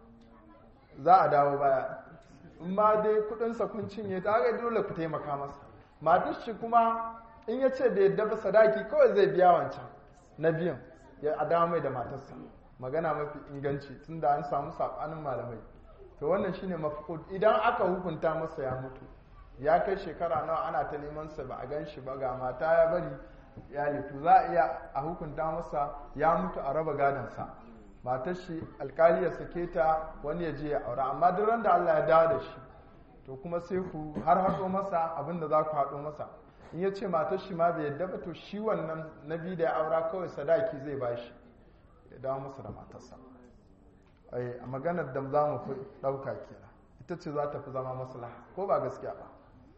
za a dawo baya in ma dai kudinsa kun cinye ta ga dole ku taimaka masa matar shi kuma in ya ce bai yadda ba sadaki kawai zai biya wancan na biyan ya adama mai da matarsa magana mafi inganci tunda an samu sabanin malamai to wannan shine mafqud idan aka hukunta masa ya mutu ya kai shekara nawa ana ta neman sa ba a gan shi ba ga mata ya bari ya litu za a iya a hukunta masa ya mutu a raba gadonsa matar shi alkali ya sake ta wani ya je ya aura amma duk ran da Allah ya dawo da shi to kuma sai ku har haɗo masa abin da za ku haɗo masa in ya ce matar shi ma bai yadda ba to shi wannan nabi da ya aura kawai sadaki zai bashi ya dawo masa da matarsa ai a maganar da za mu fi ɗauka kenan ita ce za ta fi zama maslaha ko ba gaskiya ba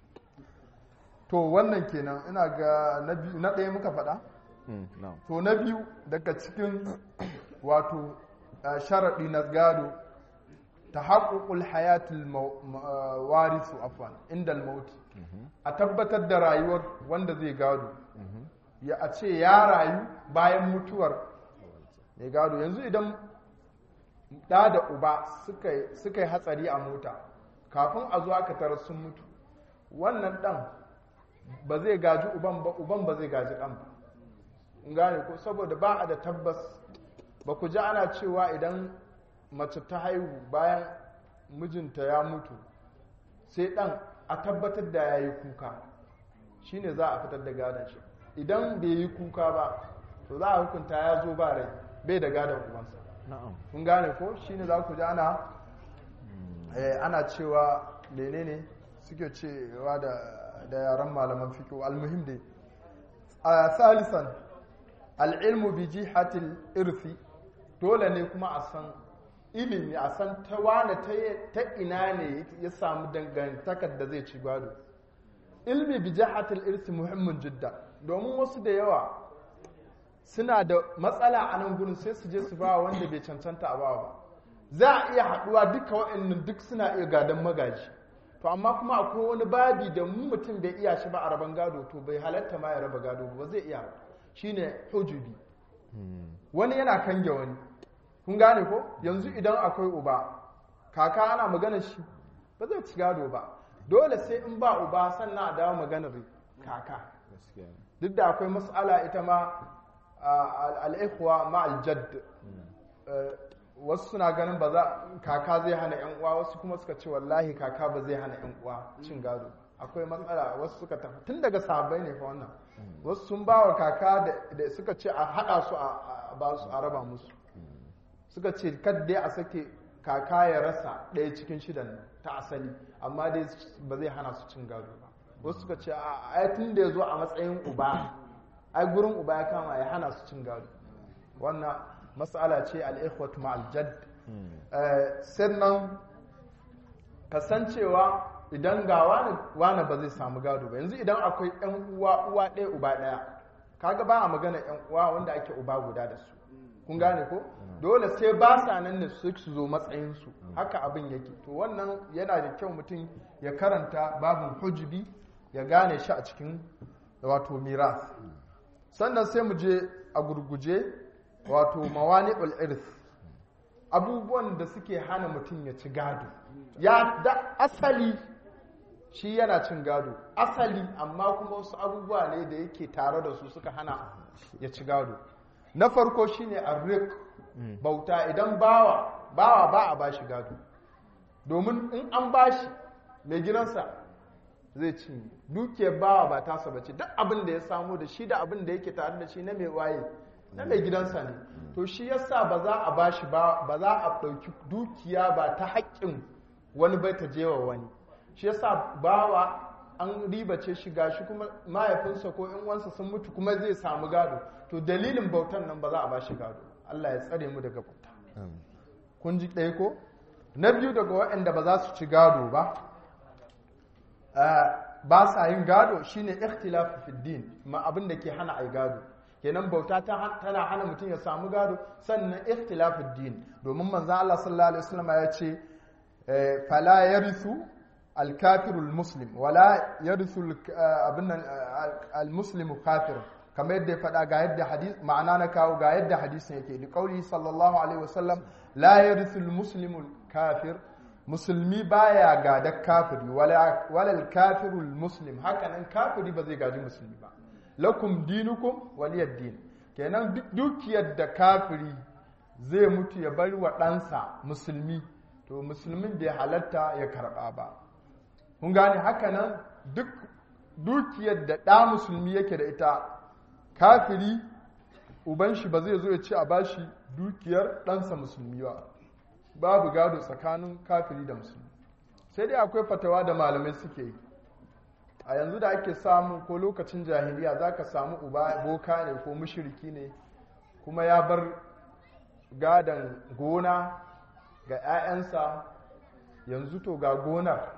to wannan kenan ina ga na biyu na ɗaya muka faɗa Mm, no. to na biyu daga cikin wato uh, sharaɗi na gado ta haƙuƙul hayatul mau- ma- uh, warisu afwan inda mauti a tabbatar da rayuwar wanda zai gado ya a ce ya rayu bayan mutuwar mai gado yanzu idan ɗa da uba suka suka yi hatsari a mota kafin a zo aka tarar sun mutu wannan ɗan ba zai gaji uban ba uban ba zai gaji ɗan ba in gane ko saboda ba a da tabbas ba ku ji ana cewa idan mace ta haihu bayan mijinta ya mutu sai ɗan a tabbatar da ya yi kuka shine za a fitar da gadon shi idan bai yi kuka ba to za a hukunta ya zo ba rai bai da gadon ubansa Na'am. kun gane ko shine za ku ji ana eh, ana cewa menene suke cewa da da yaran malaman fiqh almuhim dai a salisan al'ilmu bi jihatil irfi dole ne kuma a san ilimi a san ta wane ta ina ne ya samu dangantakar da zai ci gado ilmi bi jihatil irfi muhimmin jidda domin wasu da yawa suna da matsala a nan gudun sai su je su ba wanda bai cancanta a bawa ba za a iya haɗuwa duka waɗannan duk suna iya gadon magaji to amma kuma akwai wani babi da mu mutum bai iya shi ba a raban gado to bai halatta ma ya raba gado ba zai iya ba shine hujubi wani yana kange wani kun gane ko yanzu idan akwai uba kaka ana magana shi ba zai ci gado ba dole sai in ba uba sannan a dawo maganar kaka Gaskiya ne. duk da akwai mas'ala ita ma al'ikuwa ma aljadd wasu suna ganin ba za kaka zai hana yan uwa wasu kuma suka ce wallahi kaka ba zai hana yan uwa cin gado akwai matsala wasu suka tafi tun daga sahabbai ne fa wannan wasu sun ba wa kaka da- da suka ce a haɗa su a a ba su a raba musu suka ce kadai a sake kaka ya rasa ɗaya cikin shidan nan ta asali amma dai ba zai hana su cin gado ba wasu suka ce a ai tun da ya zo a matsayin uba ai gurin uba ya kama ya hana su cin gado wannan matsala ce al'ikhwatu ma'al jadd Eh, sannan kasancewa idan ga wani wani ba zai samu gado ba yanzu idan akwai yan uwa uwa ɗaya uba ɗaya kaga ba a magana yan uwa wanda ake uba guda da su kun gane ko dole sai ba sa nan ne su su zo matsayin su haka abin yake to wannan yana da kyau mutum ya karanta babin hujubi ya gane shi a cikin wato miras sannan sai mu je a gurguje wato mawani'ul irth abubuwan da suke hana mutum ya ci gado ya da asali shi yana cin gado asali amma kuma wasu abubuwa ne da yake tare da su suka hana ya ci gado na farko shine arrik bauta idan bawa bawa ba a bashi gado domin in an bashi mai gidansa zai ci dukiyar bawa ba tasa bace duk abin da ya samu da shi da abin da yake tare da shi na mai waye na mai gidansa ne to shi yasa ba za a bashi ba ba za a ɗauki dukiya ba ta haƙƙin wani bai ta jewa wani shi yasa bawa an ribace shi gashi kuma mahaifinsa ko in wansa sun mutu kuma zai samu gado to dalilin bautan nan ba za a bashi gado Allah ya tsare mu daga bauta kun ji ɗaya ko na biyu daga waɗanda ba za su ci gado ba ba sa yin gado shine ikhtilafu fi din ma abin da ke hana ai gado kenan bauta tana hana mutum ya samu gado sannan ikhtilafu din domin manzon Allah sallallahu alaihi wasallam ya ce fala yarithu al-kafiru al-muslim wala yarithu abin nan al-muslimu kafir kamar yadda ya faɗa ga yadda hadis ma'ana na kawo ga yadda hadisin yake li qauli sallallahu alaihi wasallam la yarithu al-muslimu kafir musulmi baya gada kafiri wala al-kafiru al-muslim hakanan kafiri ba zai gaji musulmi ba lakum dinukum waliyad din kenan duk dukiyar da kafiri zai mutu ya bari wa ɗansa musulmi to musulmin bai halatta ya karɓa ba kun gane haka nan duk dukiyar da ɗa musulmi yake da ita kafiri uban shi ba zai zo ya ce a bashi dukiyar ɗansa musulmi ba babu gado tsakanin kafiri da musulmi sai dai akwai fatawa da malamai suke yi a yanzu da ake samu ko lokacin jahiliya za ka samu uba boka ne ko mushiriki ne kuma ya bar gadon gona ga 'ya'yansa yanzu to ga gonar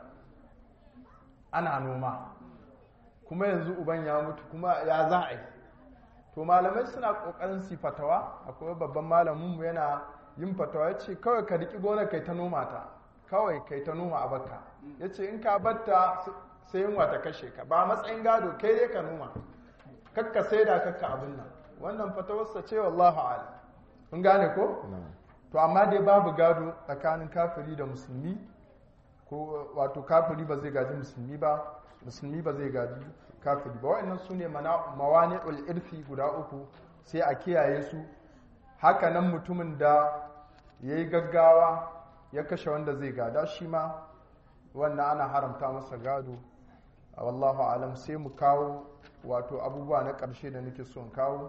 ana noma kuma yanzu uban ya mutu kuma ya za a yi to malamai suna kokarin su fatawa akwai babban malaminmu yana yin fatawa ya ce kawai ka riƙi gonar kai ta noma ta kawai kai ta noma a baka ya ce in ka batta sai yunwa ta kashe ka ba matsayin gado kai dai ka noma kakka sai da kakka abin nan wannan fatawarsa ce wallahu ala kun gane ko to amma dai babu gado tsakanin kafiri da musulmi ko wato kafiri ba zai gaji musulmi ba musulmi ba zai gaji kafiri ba wa'annan su ne mawani'ul irfi guda uku sai a kiyaye su haka nan mutumin da ya yi gaggawa ya kashe wanda zai gada shi ma wannan ana haramta masa gado a wallahu alam sai mu kawo wato abubuwa na ƙarshe da nake son kawo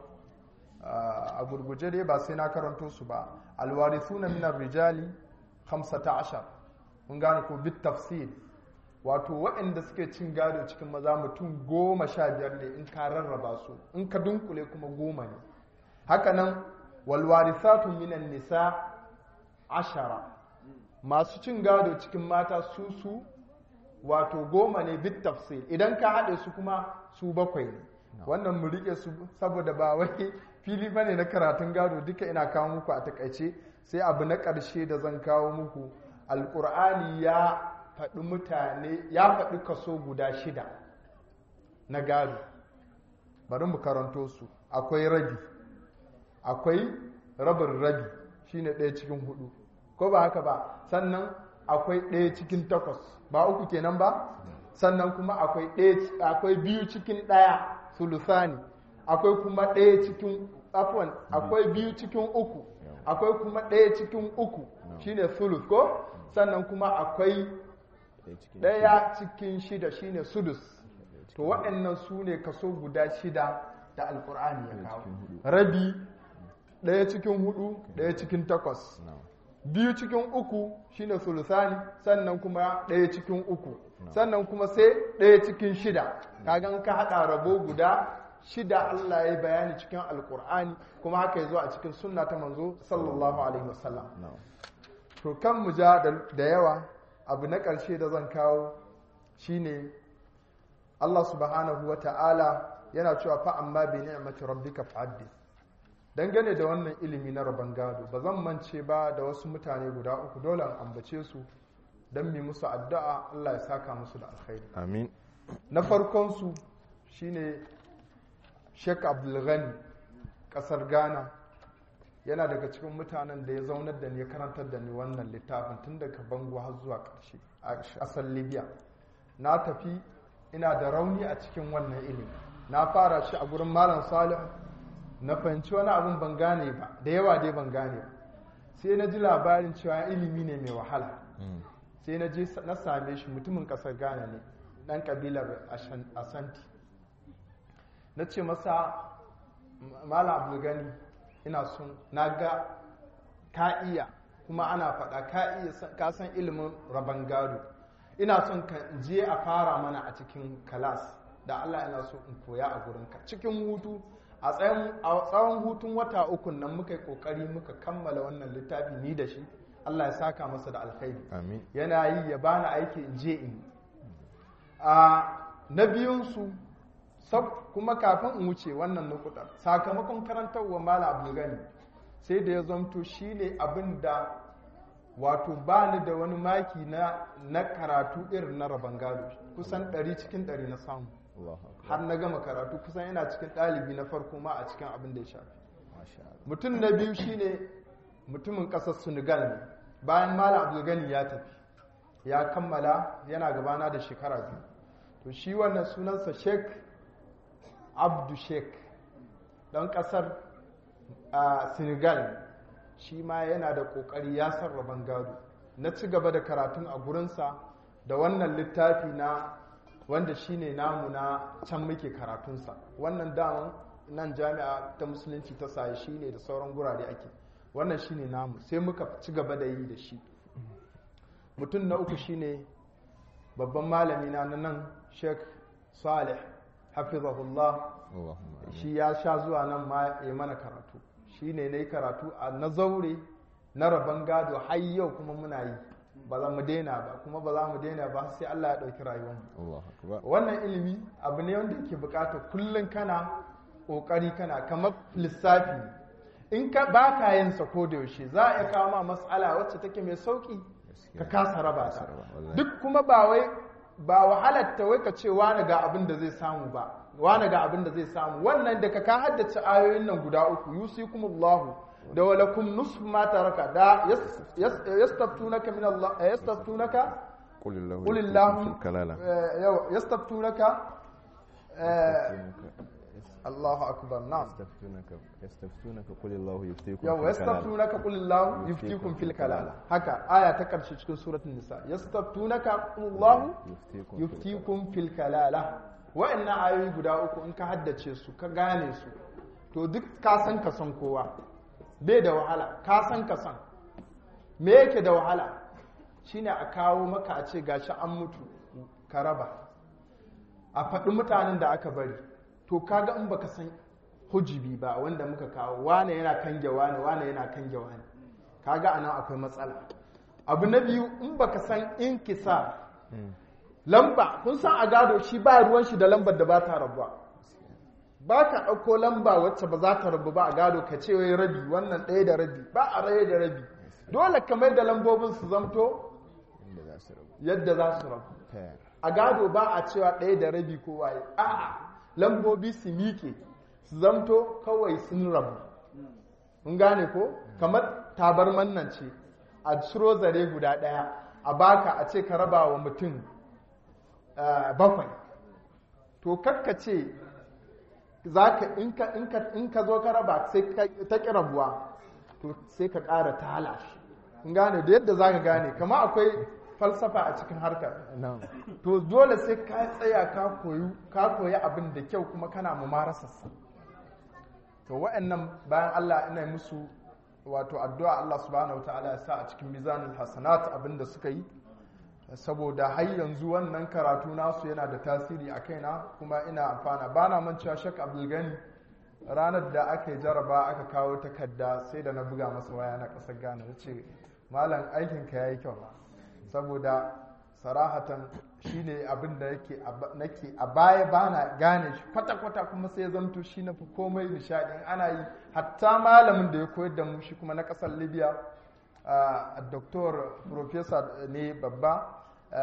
a gurguje dai ba sai na karanto su ba alwarithuna min rijali 15 mun gane ko bit tafsir wato waɗanda suke cin gado cikin maza mutum goma sha biyar ne in ka rarraba su in ka dunkule kuma goma ne hakanan walwarithatu minan nisa ashara masu cin gado cikin mata su su wato goma ne bit tafsir idan ka haɗe su kuma su bakwai ne wannan mu riƙe su saboda ba wai fili bane na karatun gado duka ina kawo muku a takaice sai abu na ƙarshe da zan kawo muku alƙur'ani ya faɗi mutane ya faɗi kaso guda shida na gado bari mu karanto su akwai rabi akwai rabin rabi shine ɗaya cikin hudu ko ba haka ba sannan akwai ɗaya cikin takwas ba uku kenan ba sannan kuma akwai ɗaya akwai biyu cikin ɗaya sulusani akwai kuma ɗaya cikin afwan akwai biyu cikin uku akwai kuma ɗaya cikin uku shine sulus ko sannan kuma akwai ɗaya cikin shida shine sudus to waɗannan su ne kaso guda shida da alkur'ani ya kawo rabi ɗaya cikin hudu ɗaya cikin takwas biyu cikin uku shine sulusani sannan kuma ɗaya cikin uku sannan kuma sai ɗaya cikin shida kagan ka haɗa rabo guda shida Allah ya yi bayani cikin alkur'ani kuma haka ya zo a cikin sunna ta manzo sallallahu alaihi wasallam to kan mu ja da yawa abu na ƙarshe da zan kawo shine Allah subhanahu wa ta'ala yana cewa fa amma bi ni'mati rabbika fa'addith dangane da wannan ilimi na rabon gado ba zan mance ba da wasu mutane guda uku dole an ambace su don mi musu addu'a Allah ya saka musu da alkhairi amin na farkon su shine Sheikh Abdulghani kasar Ghana yana daga cikin mutanen da ya zaunar da ni ya karantar da ni wannan littafin tun daga bango har zuwa ƙarshe a ƙasar Libya na tafi ina da rauni a cikin wannan ilimi na fara shi a gurin Malam Salih na fahimci wani abin ban gane ba da yawa dai ban gane ba sai na ji labarin cewa ilimi ne mai wahala sai na je na same shi mutumin kasar ghana ne dan kabilar asanti na ce masa mala abdulgani ina son na ga ka iya kuma ana faɗa ka iya ka san ilimin rabon gado ina son ka je a fara mana a cikin kalas da allah ina so in koya a gurinka cikin hutu a tsawon hutun wata uku nan muka yi kokari muka kammala wannan littafi ni da shi Allah ya saka masa da alkhairi yana yi ya bani aiki in je in a na biyunsu kuma kafin in wuce wannan nukudar sakamakon karantarwa mala abu gani sai da ya zamto shi ne abin da wato bani da wani maki na karatu irin na rabon gado kusan 100 cikin 100 na samu har na gama karatu kusan yana cikin ɗalibi na farko ma a cikin abin da ya shafi mutum na biyu shine mutumin ƙasar senegal ne bayan malam abdulgani ya tafi ya kammala yana gabana da shekara biyu to shi wannan sunansa sheik abdu sheik ɗan ƙasar a senegal shi ma yana da ƙoƙari ya sarraban gado na ci gaba da karatun a gurinsa da wannan littafi na wanda shine namu na can muke karatunsa wannan daman nan jami'a ta musulunci ta saye shine da sauran gurare ake wannan shine namu sai muka ci gaba da yi da shi mutum na uku shine babban malami na nan sheikh salih hafizahullah Allahumma amin. shi ya sha zuwa nan ma ya mana karatu shi ne na yi karatu a na zaure na rabon gado har yau kuma muna yi ba za mu daina ba kuma ba za mu daina ba sai Allah ya ɗauki rayuwarmu Allahu akbar. wannan ilimi abu ne wanda yake bukata kullum kana ƙoƙari kana kamar lissafi in ka ba ka yin sa ko da yaushe za a iya kawo ma matsala wacce take mai sauki ka kasa raba ta wallahi. duk kuma ba wai ba wahalar ta wai ka ce wani ga abin da zai samu ba wani ga abin da zai samu wannan da ka ka haddace ayoyin nan guda uku yusikumullahu da walakum nusfu ma taraka da yas- yas- yastaftunaka min Allah eh, yastaftunaka Qul Allahu qul yuftikum Allahu fil kalala. eh, yau yastaftunaka eh, Yastaftunaka- Allahu akbar na'am Yastaftunaka yastaftunaka qul Allahu yuftikum yau fil kalala. yastaftunaka qul Allahu yuftikum fil kalala haka aya ta karshe cikin suratul nisa yastaftunaka qul Allahu Yuftikum fil yuftikum fil kalala wa'annan ayoyi guda uku in ka haddace su ka gane su to duk ka san ka san kowa bai da wahala ka san ka san me yake da wahala shine a kawo maka a ce gashi an mutu ka raba a faɗi mutanen da aka bari to kaga in baka san hujibi ba wanda muka kawo wane yana kange wane wane yana kange wane kaga anan akwai matsala abu na biyu in baka san inkisar lamba kun san a gado shi ba ruwan shi da lambar da ba ta rabuwa ba ka ɗauko lamba wacce ba za ta rabu ba a gado ka ce wai rabi wannan ɗaya da rabi ba a raye da rabi dole kamar da lambobin su zamto Inda za su rabu. yadda za su rabu Fair. a gado ba a cewa ɗaya da rabi ko waye a'a lambobi su miƙe su zamto kawai sun rabu mun gane ko kamar tabarman nan ce a ciro zare guda ɗaya a baka a ce ka raba wa mutum eh, bakwai to kakka ce za ka in ka- in ka- in ka zo ka raba sai ka- ta ƙi rabuwa to sai ka ƙara tala shi mun gane da yadda za ka gane kama akwai falsafa a cikin harkar Na'am. to dole sai ka tsaya ka koyi ka koyi abin da kyau kuma kana mumarasarsa to wa'annan bayan Allah ina musu wato addu'a Allah subhanahu wataala ya sa a cikin mizanul hasanat abin da suka yi saboda har yanzu wannan karatu nasu yana da tasiri a kaina kuma ina amfana ba na mancewa shek abdulgani ranar da aka yi jaraba aka kawo takarda sai da na buga masa waya na ƙasar ghana na ce malam aikinka ya yi kyau saboda sarahatan shine abin da yake nake a baya bana gane shi kwata-kwata kuma sai ya zamto shi na fi komai nishaɗin ana yi hatta malamin da ya koyar da mu shi kuma na ƙasar libya a doktor professor ne babba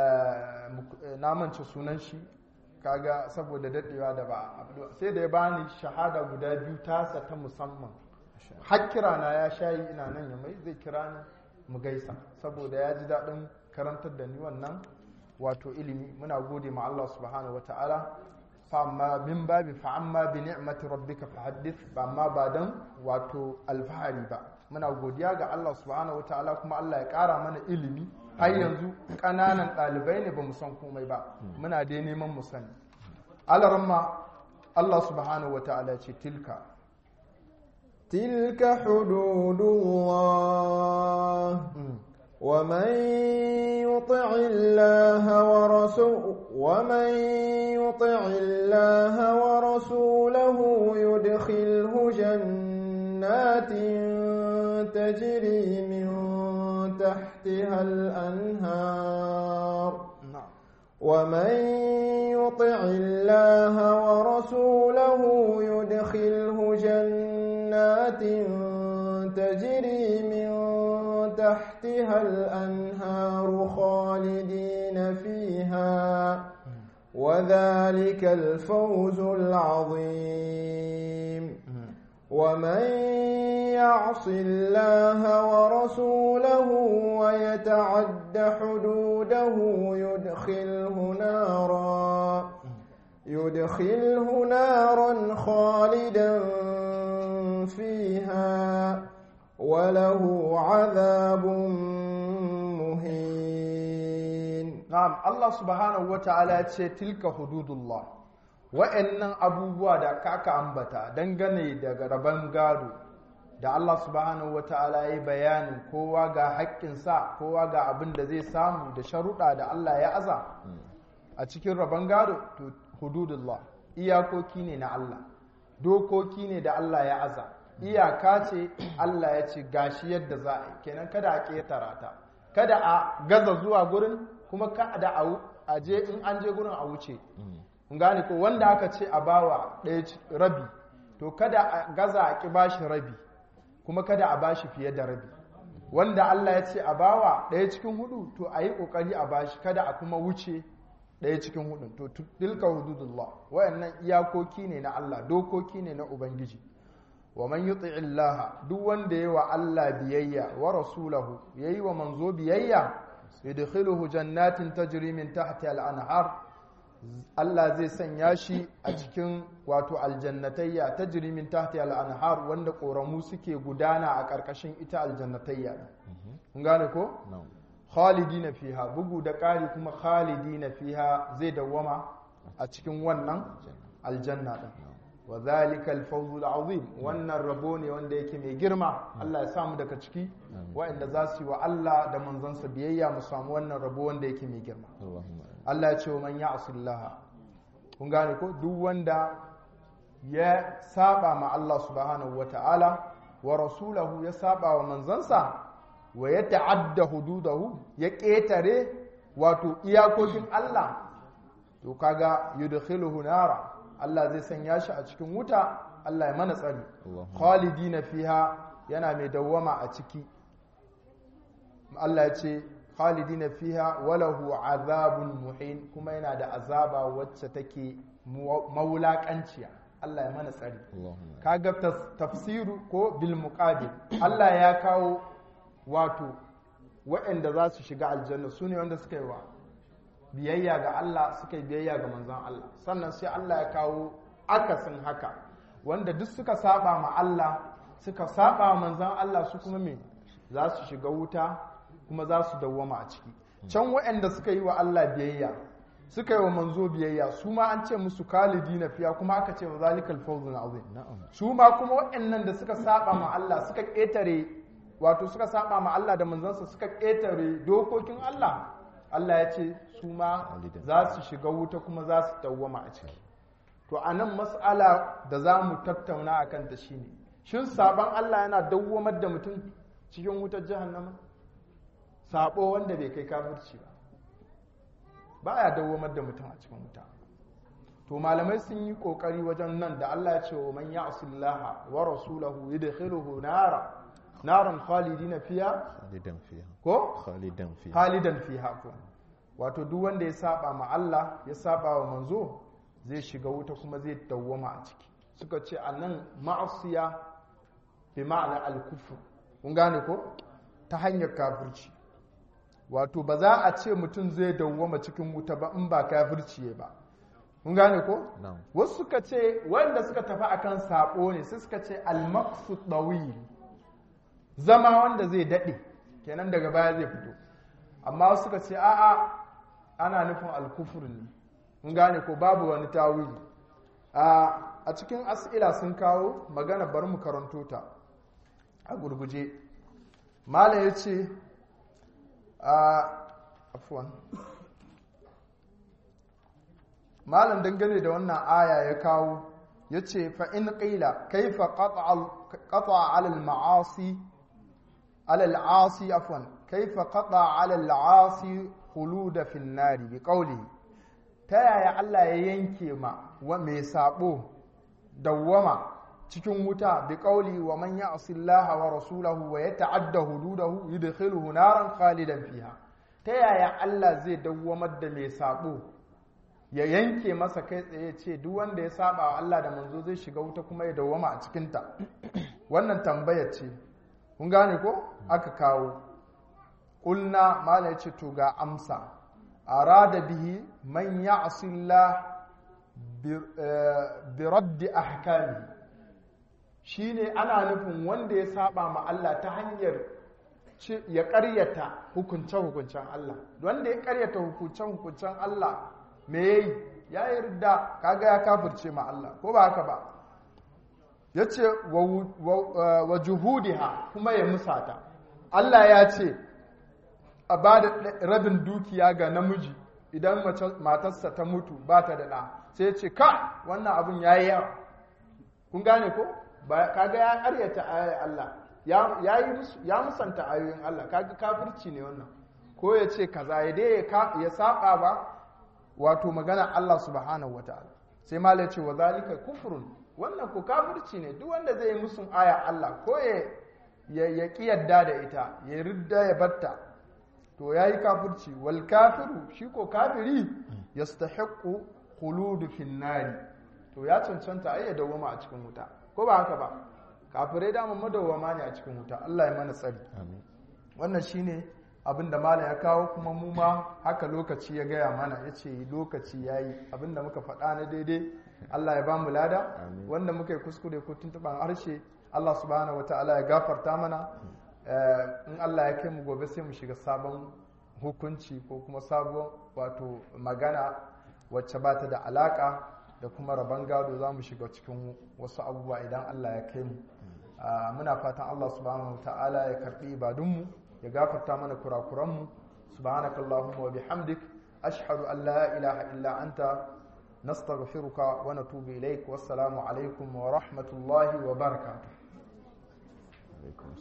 na mance sunan shi kaga saboda daɗewa da ba sai da ya bani shahada guda biyu tasa ta musamman har kira na ya shayi ina nan ya mai zai kira ni mu gaisa saboda ya ji daɗin karantar da ni wannan wato ilimi muna gode ma Allah subhanahu wata'ala fa amma min babi fa amma bi ni'mati rabbika fa haddith ba amma ba dan wato alfahari ba muna godiya ga Allah subhanahu wata'ala kuma Allah ya ƙara mana ilimi har yanzu ƙananan ɗalibai ne ba mu san komai ba muna dai neman mu sani alaramma Allah subhanahu wata'ala ce tilka تلك حدود الله ومن يطع الله ورسوله ومن يطع الله ورسوله يدخله جنات تجري من تحتها الأنهار ومن يطع الله ورسوله يدخله جنات تجري من تحتها الأنهار خالدين فيها وذلك الفوز العظيم ومن يعص الله ورسوله ويتعد حدوده يدخله نارا يدخله نارا خالدا فيها وله عذاب مهين na'am Allah subhanahu wata'ala ya ce tilka hududullah wa'annan abubuwa da kaka ambata dangane daga rabon gado da Allah subhanahu wata'ala ya yi bayanin kowa ga haƙƙinsa kowa ga abin da zai samu da sharuɗa da Allah ya aza a cikin rabon gado to hududullah iyakoki ne na Allah dokoki ne da Allah ya aza iyaka ce Allah ya ce gashi yadda za a yi kenan kada a ƙetara ta kada a gaza zuwa gurin kuma kada a je in an je gurin a wuce kun gane ko wanda aka ce a bawa ɗaya rabi to kada a gaza a ƙi bashi rabi kuma kada a bashi fiye da rabi wanda Allah ya ce a bawa ɗaya cikin hudu to a yi ƙoƙari a bashi kada a kuma wuce ɗaya cikin hudu to tilka hududullah wayannan iyakoki ne na Allah dokoki ne na ubangiji wa man yuti illaha duk wanda yayi wa Allah biyayya wa rasulahu yayi wa manzo biyayya yudkhiluhu jannatin tajri min tahtiha al-anhar Allah zai sanya shi a cikin wato aljannatayya tajri min tahtiha al-anhar wanda koramu suke gudana a ƙarƙashin ita aljannatayya kun gane ko khalidina fiha bugu da ƙari kuma khalidina fiha zai dawwama a cikin wannan aljanna din wa zalika al-fawz al-azim wannan rabo ne wanda yake mai girma Allah ya samu daga ciki wa'anda za su yi wa Allah da manzansa biyayya mu samu wannan rabo wanda yake mai girma Allah ya ce wa man ya'sillaha kun gane ko duk wanda ya saba ma Allah subhanahu wata'ala wa rasulahu ya saba wa manzansa wa ya ta'adda hududahu ya ƙetare wato iyakokin Allah to kaga yudkhiluhu nara Allah zai sanya shi a cikin wuta Allah ya mana tsari khalidina fiha yana mai dawwama a ciki Allah ya ce khalidina fiha walahu azabun muhin kuma yana da azaba wacce take maulakanciya Allah ya mana tsari kaga tafsiru ko bil muqabil Allah ya kawo wato waɗanda za su shiga aljanna su ne wanda suka yi wa biyayya ga Allah suka yi biyayya ga manzon Allah sannan sai Allah ya kawo akasin haka wanda duk suka saba ma Allah suka saba ma manzon Allah su kuma me za su shiga wuta kuma za su dawwama a ciki can waɗanda suka yi wa Allah biyayya suka yi wa manzo biyayya su ma an ce musu kalidi na fiya kuma aka ce wa zalikal fawzul azim su ma kuma waɗannan da suka saba ma Allah suka ƙetare wato suka saba ma Allah da manzansa suka ƙetare dokokin Allah Allah ya ce su ma za su shiga wuta kuma za su dawwama a ciki to a nan mas'ala da za mu tattauna a kanta shi ne shin saban Allah yana dawwamar da mutum cikin wutar jahannama sabo wanda bai kai kafirci ba ba ya dawwamar da mutum a cikin wuta to malamai sun yi kokari wajen nan da Allah ya ce wa man ya'sillaha wa rasulahu yudkhiluhu nara naran khalidina fiha khalidan fiha ko khalidan fiha khalidan fiha ko wato duk wanda ya saba ma Allah ya saba wa manzo zai shiga wuta kuma zai dawwama a ciki suka ce anan ma'asiya bi ma'ana al-kufr kun gane ko ta hanyar kafirci wato ba za a ce mutum zai dawwama cikin wuta ba in ba kafirci ba kun gane ko na'am wasu suka ce wanda suka tafi akan sabo ne sai suka ce al-maqsud dawil zama wanda zai daɗe kenan daga baya zai fito amma suka ce a'a ana nufin alkufur ne mun gane ko babu wani tawili a cikin as'ila sun kawo magana bari mu karanto ta a gurguje mala ya ce a afuwan malam dangane da wannan aya ya kawo ya ce fa'in ƙila kaifa ƙata alal ma'asi على العاصي عفوا كيف قطع على العاصي خلود في النار بقوله تايا الله ya yanke ma wa mai sabo dawwama cikin wuta bi qawli wa man ya'si Allah wa rasulahu wa yata'adda hududahu yudkhiluhu naran khalidan fiha ta yaya Allah zai dawwamar da mai sabo ya yanke masa kai tsaye ce duk wanda ya saba wa Allah da manzo zai shiga wuta kuma ya dawwama a cikin ta wannan tambayar ce kun gane ko aka kawo ƙulna mala ya ce to ga amsa arada bihi man ya'sillah bi raddi ahkami shine ana nufin wanda ya saba ma Allah ta hanyar ya ƙaryata hukunce-hukuncen Allah wanda ya ƙaryata hukunce-hukuncen Allah me yayi ya yarda kaga ya kafirce ma Allah ko ba haka ba yace wa juhudiha kuma ya musata Allah ya ce a ba da rabin dukiya ga namiji idan matarsa ta mutu ba ta da ɗa sai ya ce ka wannan abin ya yi yawa kun gane ko kaga ya karyata ayoyin Allah ya musanta ayoyin Allah kaga kafirci ne wannan ko ya ce kaza ya dai ya saba ba wato magana Allah subhanahu wataala sai malai ce wa zalika kufrun wannan ko kafirci ne duk wanda zai yi musun aya Allah ko ya ya ki yadda da ita ya ridda ya batta to yayi kafirci wal kafiru shi ko kafiri yastahiqqu khuludu fin nari to ya cancanta ai ya dawoma a cikin wuta ko ba haka ba kafirai da madawwama ne a cikin wuta Allah ya mana tsari wannan shine abin da malam ya kawo kuma mu ma haka lokaci ya gaya mana ya ce lokaci ya yi abin da muka faɗa na daidai Allah ya ba mu lada wanda muka yi kuskure ko tuntuɓan harshe Allah subhanahu wa ta'ala ya gafarta mana in Allah ya kai mu gobe sai mu shiga sabon hukunci ko kuma sabon wato magana wacce ba ta da alaka da kuma rabon gado za mu shiga cikin wasu abubuwa idan Allah ya kai mu muna fatan Allah subhanahu wa ta'ala ya karɓi ibadunmu ya gafarta mana kurakuranmu subhanakallahumma wa bihamdik ashhadu an la ilaha illa anta nastaghfiruka wa natubu ilaik wassalamu alaikum wa rahmatullahi wa barakatuh